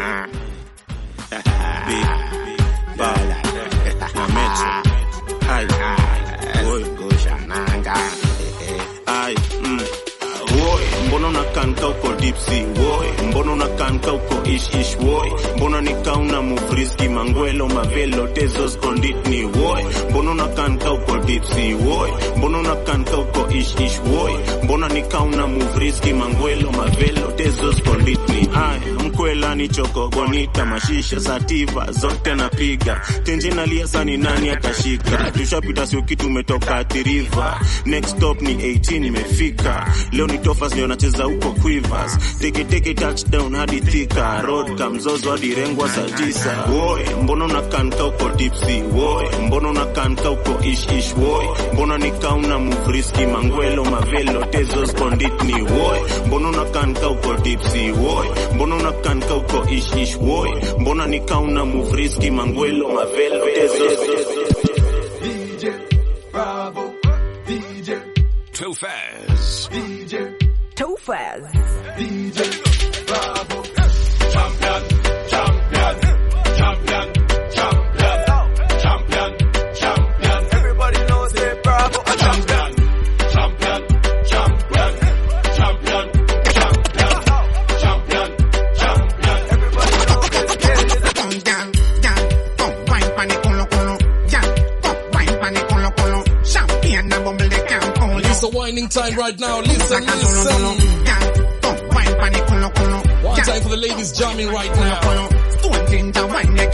Big Ball. Na Metro. Aye. Oi. Aye. Mm. Oi. Mbona unakaa kanka uko dipsi woi mbona unakanka uko ish ish woi mbona nikauna muvriski mangwelo mavelo tezos konditni woi mbona unakanka uko dipsi woi mbona unakanka uko ish ish woi mbona nikauna muvriski mangwelo mavelo tezos konditni ay mkwela ni choko bonita mashisha sativa zote napiga tenje nalia sani nani atashika tushapita sio kitu umetoka athiriva next stop ni 18 imefika leo ni tofas ndio nacheza huko quivers teke teke touchdown hadi thika road kamzozo hadi rengwa saa tisa woi mbona unakanka uko dipsi woi mbona unakanka uko ish ish woi mbona nikauna muvriski mangwelo mavelo tezos konditni woi mbona unakanka uko dipsi woi mbona unakanka uko ish ish woi mbona nikauna muvriski mangwelo mavelo tezos Bravo, DJ. Too fast. DJ. Too fast. DJ. Bravo. Champion, champion, champion, champion, champion, champion. Everybody knows it, Bravo. A champion, champion, champion, champion, champion, champion, champion. Everybody knows it. It's a whining time right now. Listen, listen. One time for the ladies jamming right now.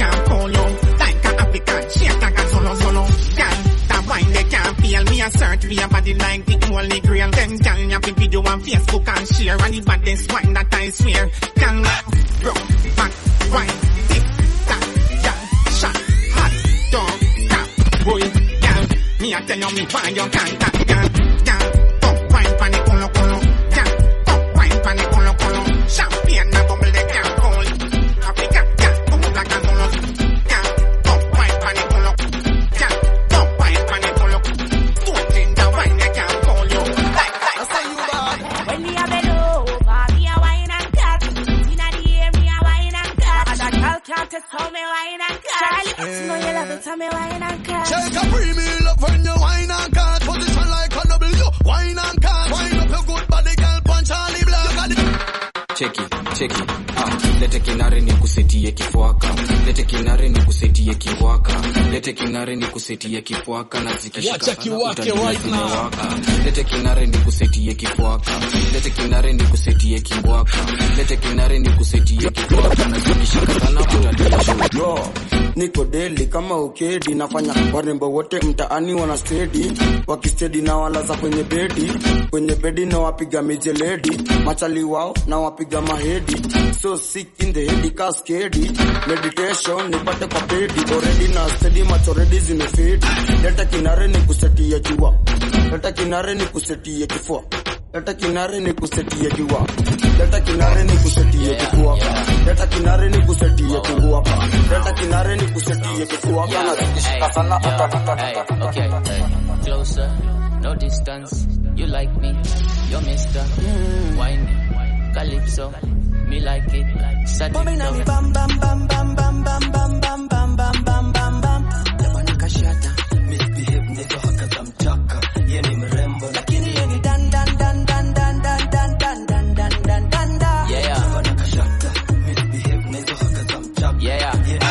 Search via body like the holy grail. Them gal you fi video on Facebook and share. And the baddest wine that I swear. Gal, bro, back, wine, tick, tack, gal, shot, hot, dog, tap, boy, gal. Me a tell you me why you can't tap, gal, gal. Up wine pan the colo colo, gal. Up wine pan the colo colo. Champagne a bubble they can't hold. Africa, gal, bubble like a solo, gal. Up wine pan the colo, gal. Up wine pan the colo. Don't ginger wine they can't call you. Like, like, say you bad. When me a bend over, me a wine and cut. Inna the air, me a wine and cut. And a girl can't test how me wine and cut. Charlie, you know you love it, how me wine and cut. Shake a premium love when you wine and cut. Position like a W. Wine and cut. Wine up your good body, girl. Punch Charlie Black. You got the cheki cheki ah, lete kinare ni kusetie kifwaka lete kinare ni kusetie kiwaka lete kinare ni kusetie kifwaka na zikishika Wacha sana kiwake utaniona right now. zimewaka. lete kinare ni kusetie kifwaka lete kinare ni kusetie kiwaka lete kinare ni kusetie kifwaka na zikishika sana utaniona Bro, niko deli kama ukedi nafanya warembo wote mtaani wana stedi wakistedi na walaza kwenye bedi kwenye bedi na wapiga mijeledi machali wao na wapiga mahedi so sick in the head kaskedi meditation nipate kwa pedi already na stedi macho already zimefedi leta kinare ni kusetia jua leta kinare ni kusetia kifua leta kinare ni kusetia jua leta kinare ni kusetia kifua leta kinare ni kusetia kifua leta kinare ni kusetia kifua kana zikishika sana Hey, okay, hey. Closer, no distance. You like me, you're Mister. Whiny, Calypso, me like it. Bobbing on me bam bam bam bam bam bam bam bam bam bam bam bam bam. Jamani kashata, misbehave nito hakaza mchaka. Ye ni mrembo lakini ye ni dan dan dan dan dan dan dan dan dan dan dan dan dan. Yeah. Jamani kashata, misbehave nito hakaza mchaka. Yeah,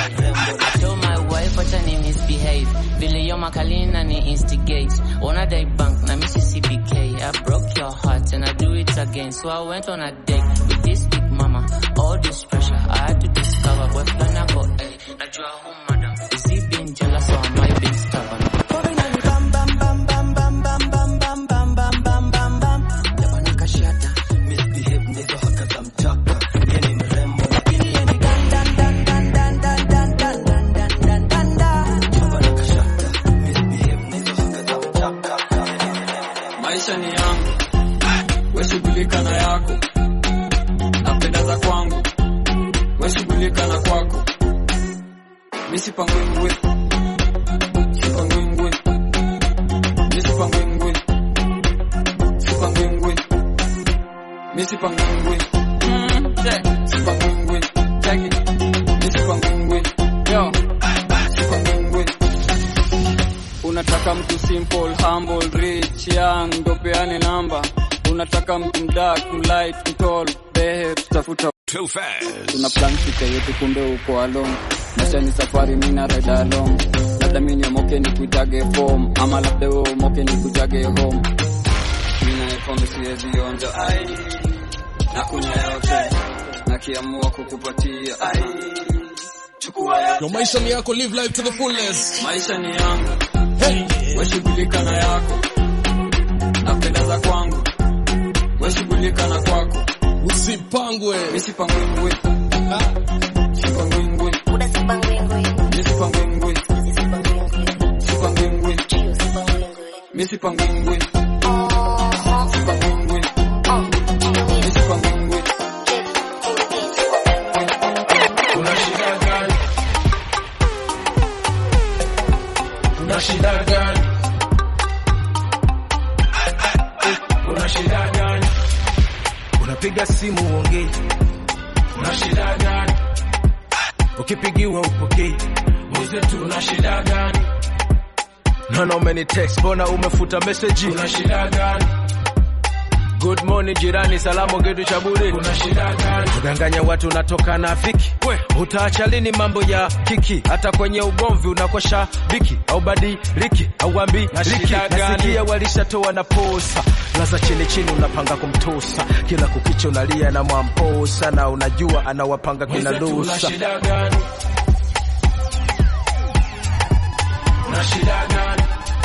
I told my wife what I misbehave. Vile yo makalina ni instigate. Wanna day bank na Mississippi K. I broke your heart and I do it again. So I went on a date with this big mama. All this pressure I had to discover. But when I got A, najua who madam. Is he being jealous or am I being stubborn? Bobbing on me bam bam bam bam bam bam bam bam bam bam bam bam bam. Jamani kashata, misbehave nito hakaza mchaka. Ye ni mrembo lakini ye ni dan dan dan dan dan dan dan dan dan dan dan dan dan. Jamani kashata, misbehave nito hakaza mchaka. maisha ni yangu weshughulika na yako napenda za kwangu weshughulika na kwako misipangwingwi sipangwingwi misipangwingwi sipangwingwi misipangwingwi sipangwingwi cheki misipangwingwi yo sipangwingwi unataka mtu simple humble rich young ndo peane namba unataka mtu mdak mlight mtol behe tutafuta Too fast. tuna plan fika yetu kumbe uko along maisha ni safari mina ride along labda mi niomoke ni kuitage form ama labda we umoke ni kujage home mina pombe siwezi onja ai na kunya yote na kiamua kukupatia ai chukua yote Yo, maisha ni yako, live life to the fullest. maisha ni yangu weshughulika na yako napendeza kwangu weshughulika na kwako usipangwe misipangwingwi sipangwingwi misipangwingwi sipangwingwi misipangwingwi sipangwingwi misipangwingwi Una shida gani? Una shida gani? Una shida gani? Unapiga simu uongei. Una shida gani? Ukipigiwa upokei. Uze tu una shida gani? Naona umenitext, mbona umefuta message? Una shida gani? Good morning jirani, salamu kitu cha bure. Kuna shida gani? Kudanganya watu unatoka na fiki. We, utaacha lini mambo ya kiki? Hata kwenye ugomvi unakosha biki au badiliki au ambi Na liki. shida gani? Nasikia walishatoa na posa. Laza chini chini unapanga kumtosa. Kila kukicha unalia na mwamposa na unajua anawapanga kina Mwenzetu, una dosa. shida gani? Una shida gani?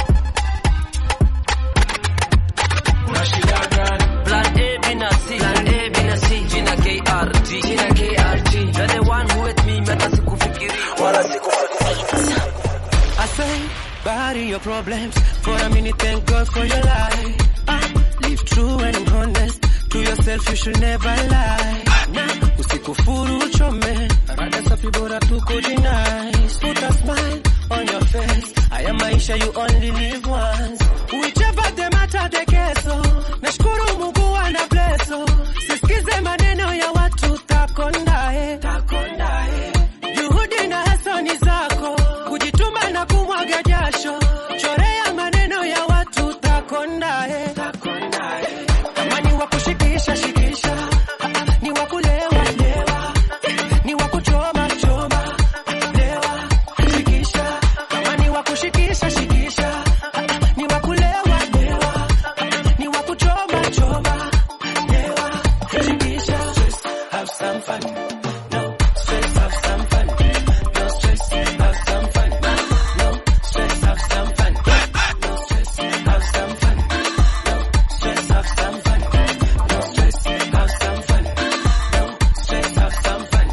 Una shida gani? Plan A, B, na C. Plan A, B, na C. Jina KRG. Jina KRG. You're the one who with me, meta sikufikiri. Wala sikufikiri. I say, bury your problems for a minute. Thank God for your life. Ah, live true and honest to yourself. You should never lie. Nah, usikufuru uchome. Rada safi bora tu kujinice. Put a smile on your face. Haya maisha you only live once. Whichever the matter the keso. Nashukuru Mungu ana blesso. Sisikize maneno ya watu takondae. Takondae. Juhudi na hasani zako kujituma na kumwaga jasho, chorea maneno ya watu takondae. Kama ni wa kushikisha shikisha, ni wa kulewa lewa, ni wa kuchoma choma lewa shikisha. Kama ni wa kushikisha shikisha, ni wa kulewa lewa, ni wa kuchoma choma lewa shikisha. Have some fun. No stress, have some fun. No stress, have some fun. No stress, have some fun. No stress, have some fun. No stress, have some fun. No stress, have some fun. No stress, have some fun.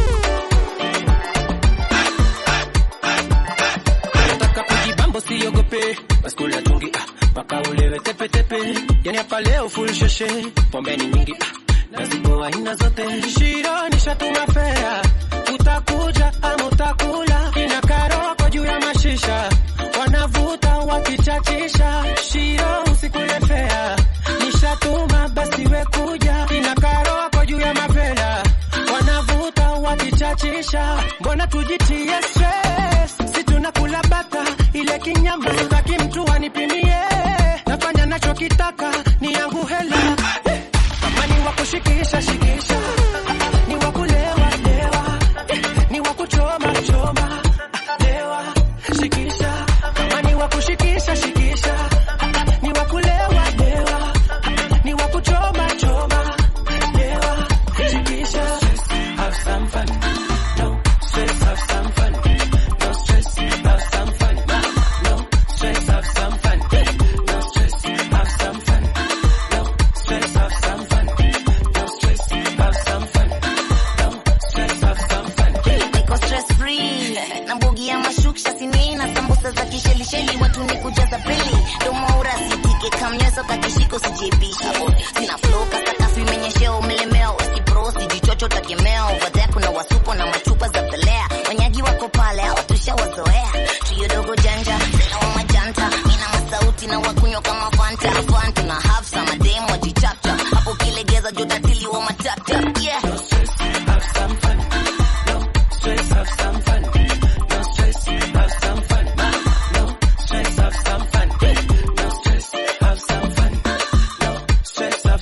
Nataka kujibambo siogope, baskula tungi ah, mpaka ulewe tepe tepe. Yani hapa leo full shoshe, pombe ni nyingi ah, na zipo aina zote. Shiro nishatuma fea, utakuja ama utakula. Ina karoko juu ya mashisha, wanavuta wakichachisha. Shiro usikule fea, nishatuma basi we kuja. Ina karoko juu ya mavela, wanavuta wakichachisha. Mbona tujitie stress, si tunakula bata ile kinyama, sitaki mtu anipimie, nafanya nachokitaka ni yangu hela kama ni wa kushikisha shikisha, ni wa kulewa lewa, ni wa kuchoma choma lewa shikisha. Kama ni wa kushikisha shikisha, ni wa kulewa lewa, ni wa kuchoma choma lewa shikisha. Have some fun, no stress. Have some fun, no stress. Have some fun, no stress. Have some fun, no stress. Have some fun, no stress. Have some fun. No stress, have some fun. No stress, have some fun. niko stress free na mbogi ya mashuksha sini na sambusa za kishelisheli watu ni kujaza pili domo urasitike kamnyeso kakishiko sijebisha sina flow kasakafu imenyesheo mlemeo sipro sijichocho takemeo over there kuna wasupo na machupa za pelea wanyagi wako pale hawatusha wazoea trio dogo janja sina wa majanta mina masauti na wakunywa kama fanta fanta na have some madem wajichapcha hapo kilegeza jotatili wa matata yeah Have some fun. No stress, have some fun. No stress, have some fun. No stress, have some fun. No stress, have some fun. No stress, have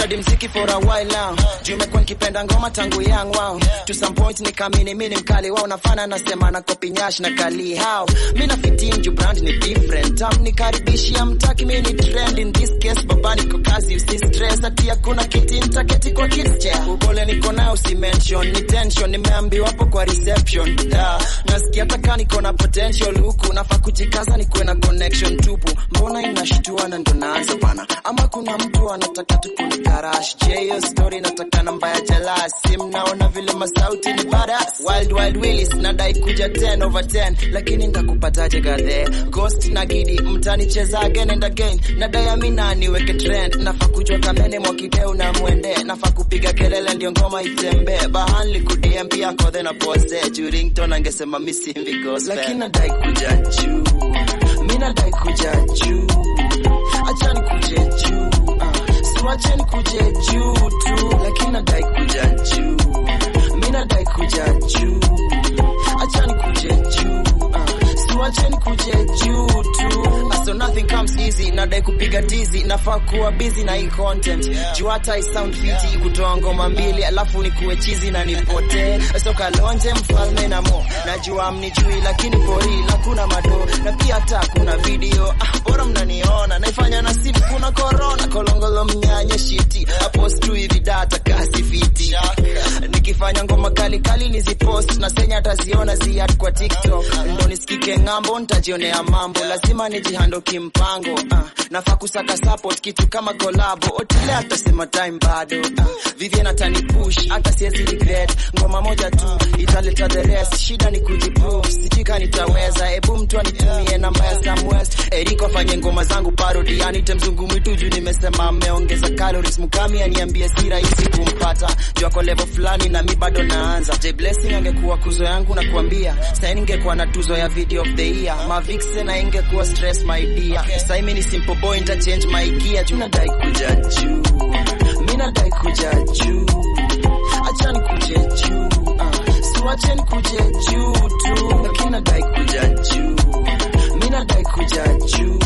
study mziki for a while now juu imekuwa nikipenda ngoma tangu young wow to some point nikamini mimi ni mkali wao nafana nasema na copy nyash na kali how mimi na fit in juu brand ni different tam nikaribishia mtaki mimi ni trend in this case baba niko kazi usi stress ati hakuna kiti nitaketi kwa kids chair upole niko nao usi mention ni tension nimeambiwa hapo kwa reception yeah. nasikia taka niko na potential huku nafaa kujikaza nikuwe na connection tupu mbona inashtua na ndo naanza bana ama kuna mtu anataka tukuni karash je hiyo story nataka namba ya jalasi mnaona vile masauti ni badass wild wild willis nadai kuja 10 over 10 lakini ndakupataje gadhe ghost na gidi mtanicheza again and again nadai amina niweke trend nafaa kujua kamene mwakideu na mwende nafaa kupiga kelele ndio ngoma itembee bahanli kudm pia kodhe na pose jurington angesema misimvi gospel lakini nadai kuja juu mi nadai kuja juu achani kuje juu uh, siwacheni kuje juu tu lakini nadai kuja juu mi nadai kuja juu achani kuje juu uh, siwacheni kuje juu tu Uh, so nothing comes easy nadai kupiga tizi nafaa kuwa busy na hii content juu hata i sound fiti kutoa ngoma mbili alafu nikuwe chizi na nipotee so kalonje mfalme na mo najua mnijui lakini pori hakuna mado na pia hata kuna video ah, bora mnaniona naifanya na simu kuna corona kolongolo mnyanye shiti apost tu hivi data kasi fiti nikifanya ngoma kali kali nizipost na senya ataziona ziat kwa tiktok ndo nisikike ng'ambo nitajionea mambo lazima nijihando kimpango uh, nafaa kusaka support kitu kama kolabo otile atasema time bado uh, vivien atani push hata siezi regret ngoma moja tu italeta the rest shida ni kujiprove sijika nitaweza ebu mtu anitumie namba ya Sam West eriko afanye ngoma zangu parody anite mzungu mwitu juu nimesema ameongeza calories mukami aniambie si rahisi kumpata juu ako level fulani na mi bado naanza J Blessing angekuwa kuzo yangu na kuambia sasa ningekuwa na tuzo ya video of the year Mavixen na ingekuwa stress my dear sasa mimi ni simple boy nita change my gear juu nadai kuja juu mimi nadai kuja juu achani kuje juu uh, siwacheni kuje juu tu lakini nadai kuja juu mimi nadai kuja juu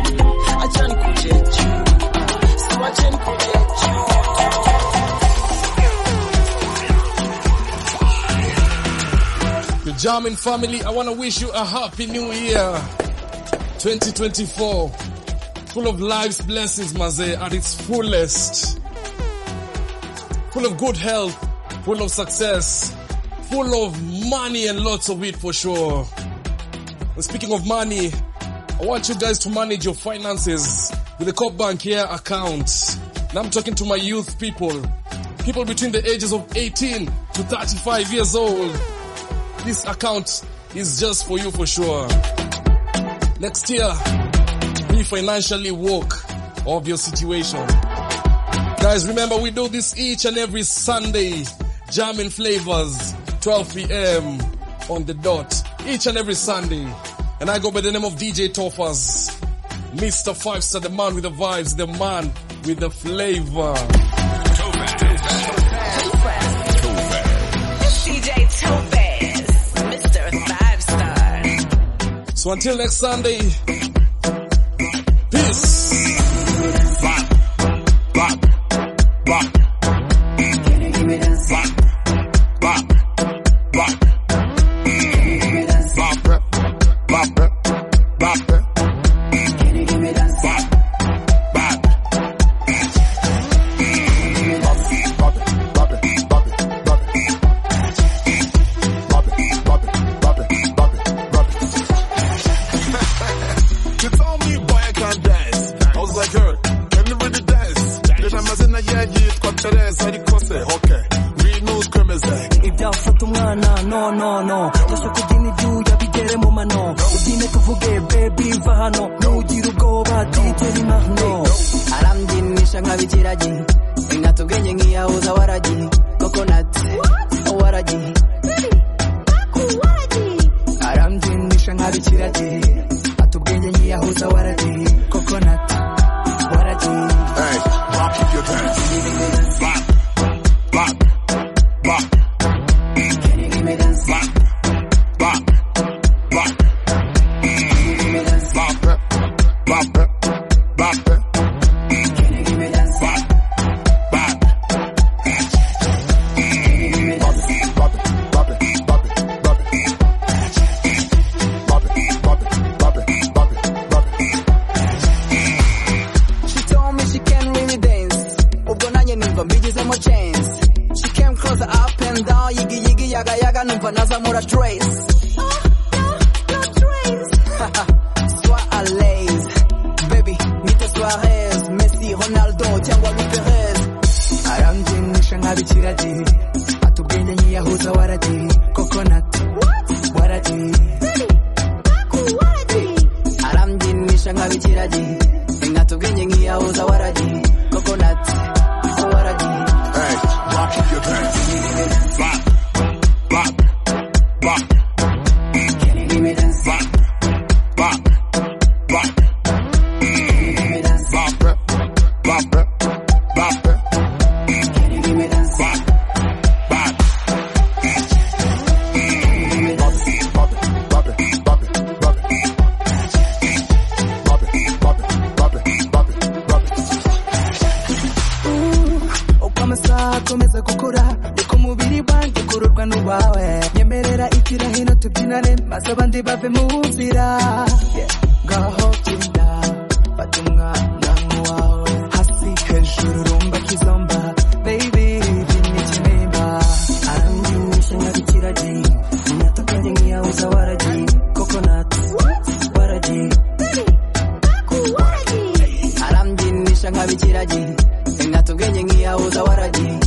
achani kuje juu uh, siwacheni kuje juu The German family, I want to wish you a happy new year. 2024. Full of life's blessings, Maze, at its fullest. Full of good health, full of success, full of money and lots of it for sure. And speaking of money, I want you guys to manage your finances with the Coop Bank here account. Now I'm talking to my youth people, people between the ages of 18 to 35 years old. This account is just for you for sure. Next year, be financially woke of your situation. Guys, remember we do this each and every Sunday. Jamming flavors, 12 p.m. on the dot. Each and every Sunday. And I go by the name of DJ Toffers. Mr. Five Star, the man with the vibes, the man with the flavor. DJ Topaz, Mr. Five Star. So until next Sunday, peace. You told me, boy, I can't dance. I was like, her, can you really dance? The time I said, na yeah, yeah, it's got dance. I did say, okay. Real news, crimson. ibyafata umwana no no no ndashaka kubyina ibyuya bigere mu mano ubyine tuvuge bebi va hano ntugire ubwoba dj mahno arambyinnisha nk'abikiragi ingata ubwenge nk'iyahuza waragi kokonati waragi arambyinnisha nk'abikiragi ata ubwenge nk'iyahuza waragi coconut waragi Hey, rock keep your dance. Bop, bop, bop. Bop, bop, bop. Bop it, bop it, bop it. Bop, bop. yagayaga numva nazamura trace Sois à l'aise baby nite Suarez Messi Ronaldo cyangwa Luis Perez arambyingisha nk'abikiragi atubwenge nkiyahuza waragi coconut waragi arambyingisha nk'abikiragi nkatubwenge nkiyahuza waragi coconut waragi Hey, rock your dance. Rock, rock, rock. Rock, rock, rock. Bop it, bop it, bop it. Bop, bop. Bop it, bop it, bop it, bop it, bop it. Bop it, bop it, bop it, bop it, bop it. uko amasaha akomeza gukura uko umubiri wanjye ukururwa n'uwawe nyemerera ikira hino tubyinane maze abandi bave mu nzira Yeah. ngaho byina fata umwana nk'uwawe hasi hejuru rumba kizomba baby byina ikinimba arambyumisha nk'abikiragi natakaje nk'iyahuza waragi coconut waragi arambyingisha nk'abikiragi nkatubwenge nkiyahuza waragi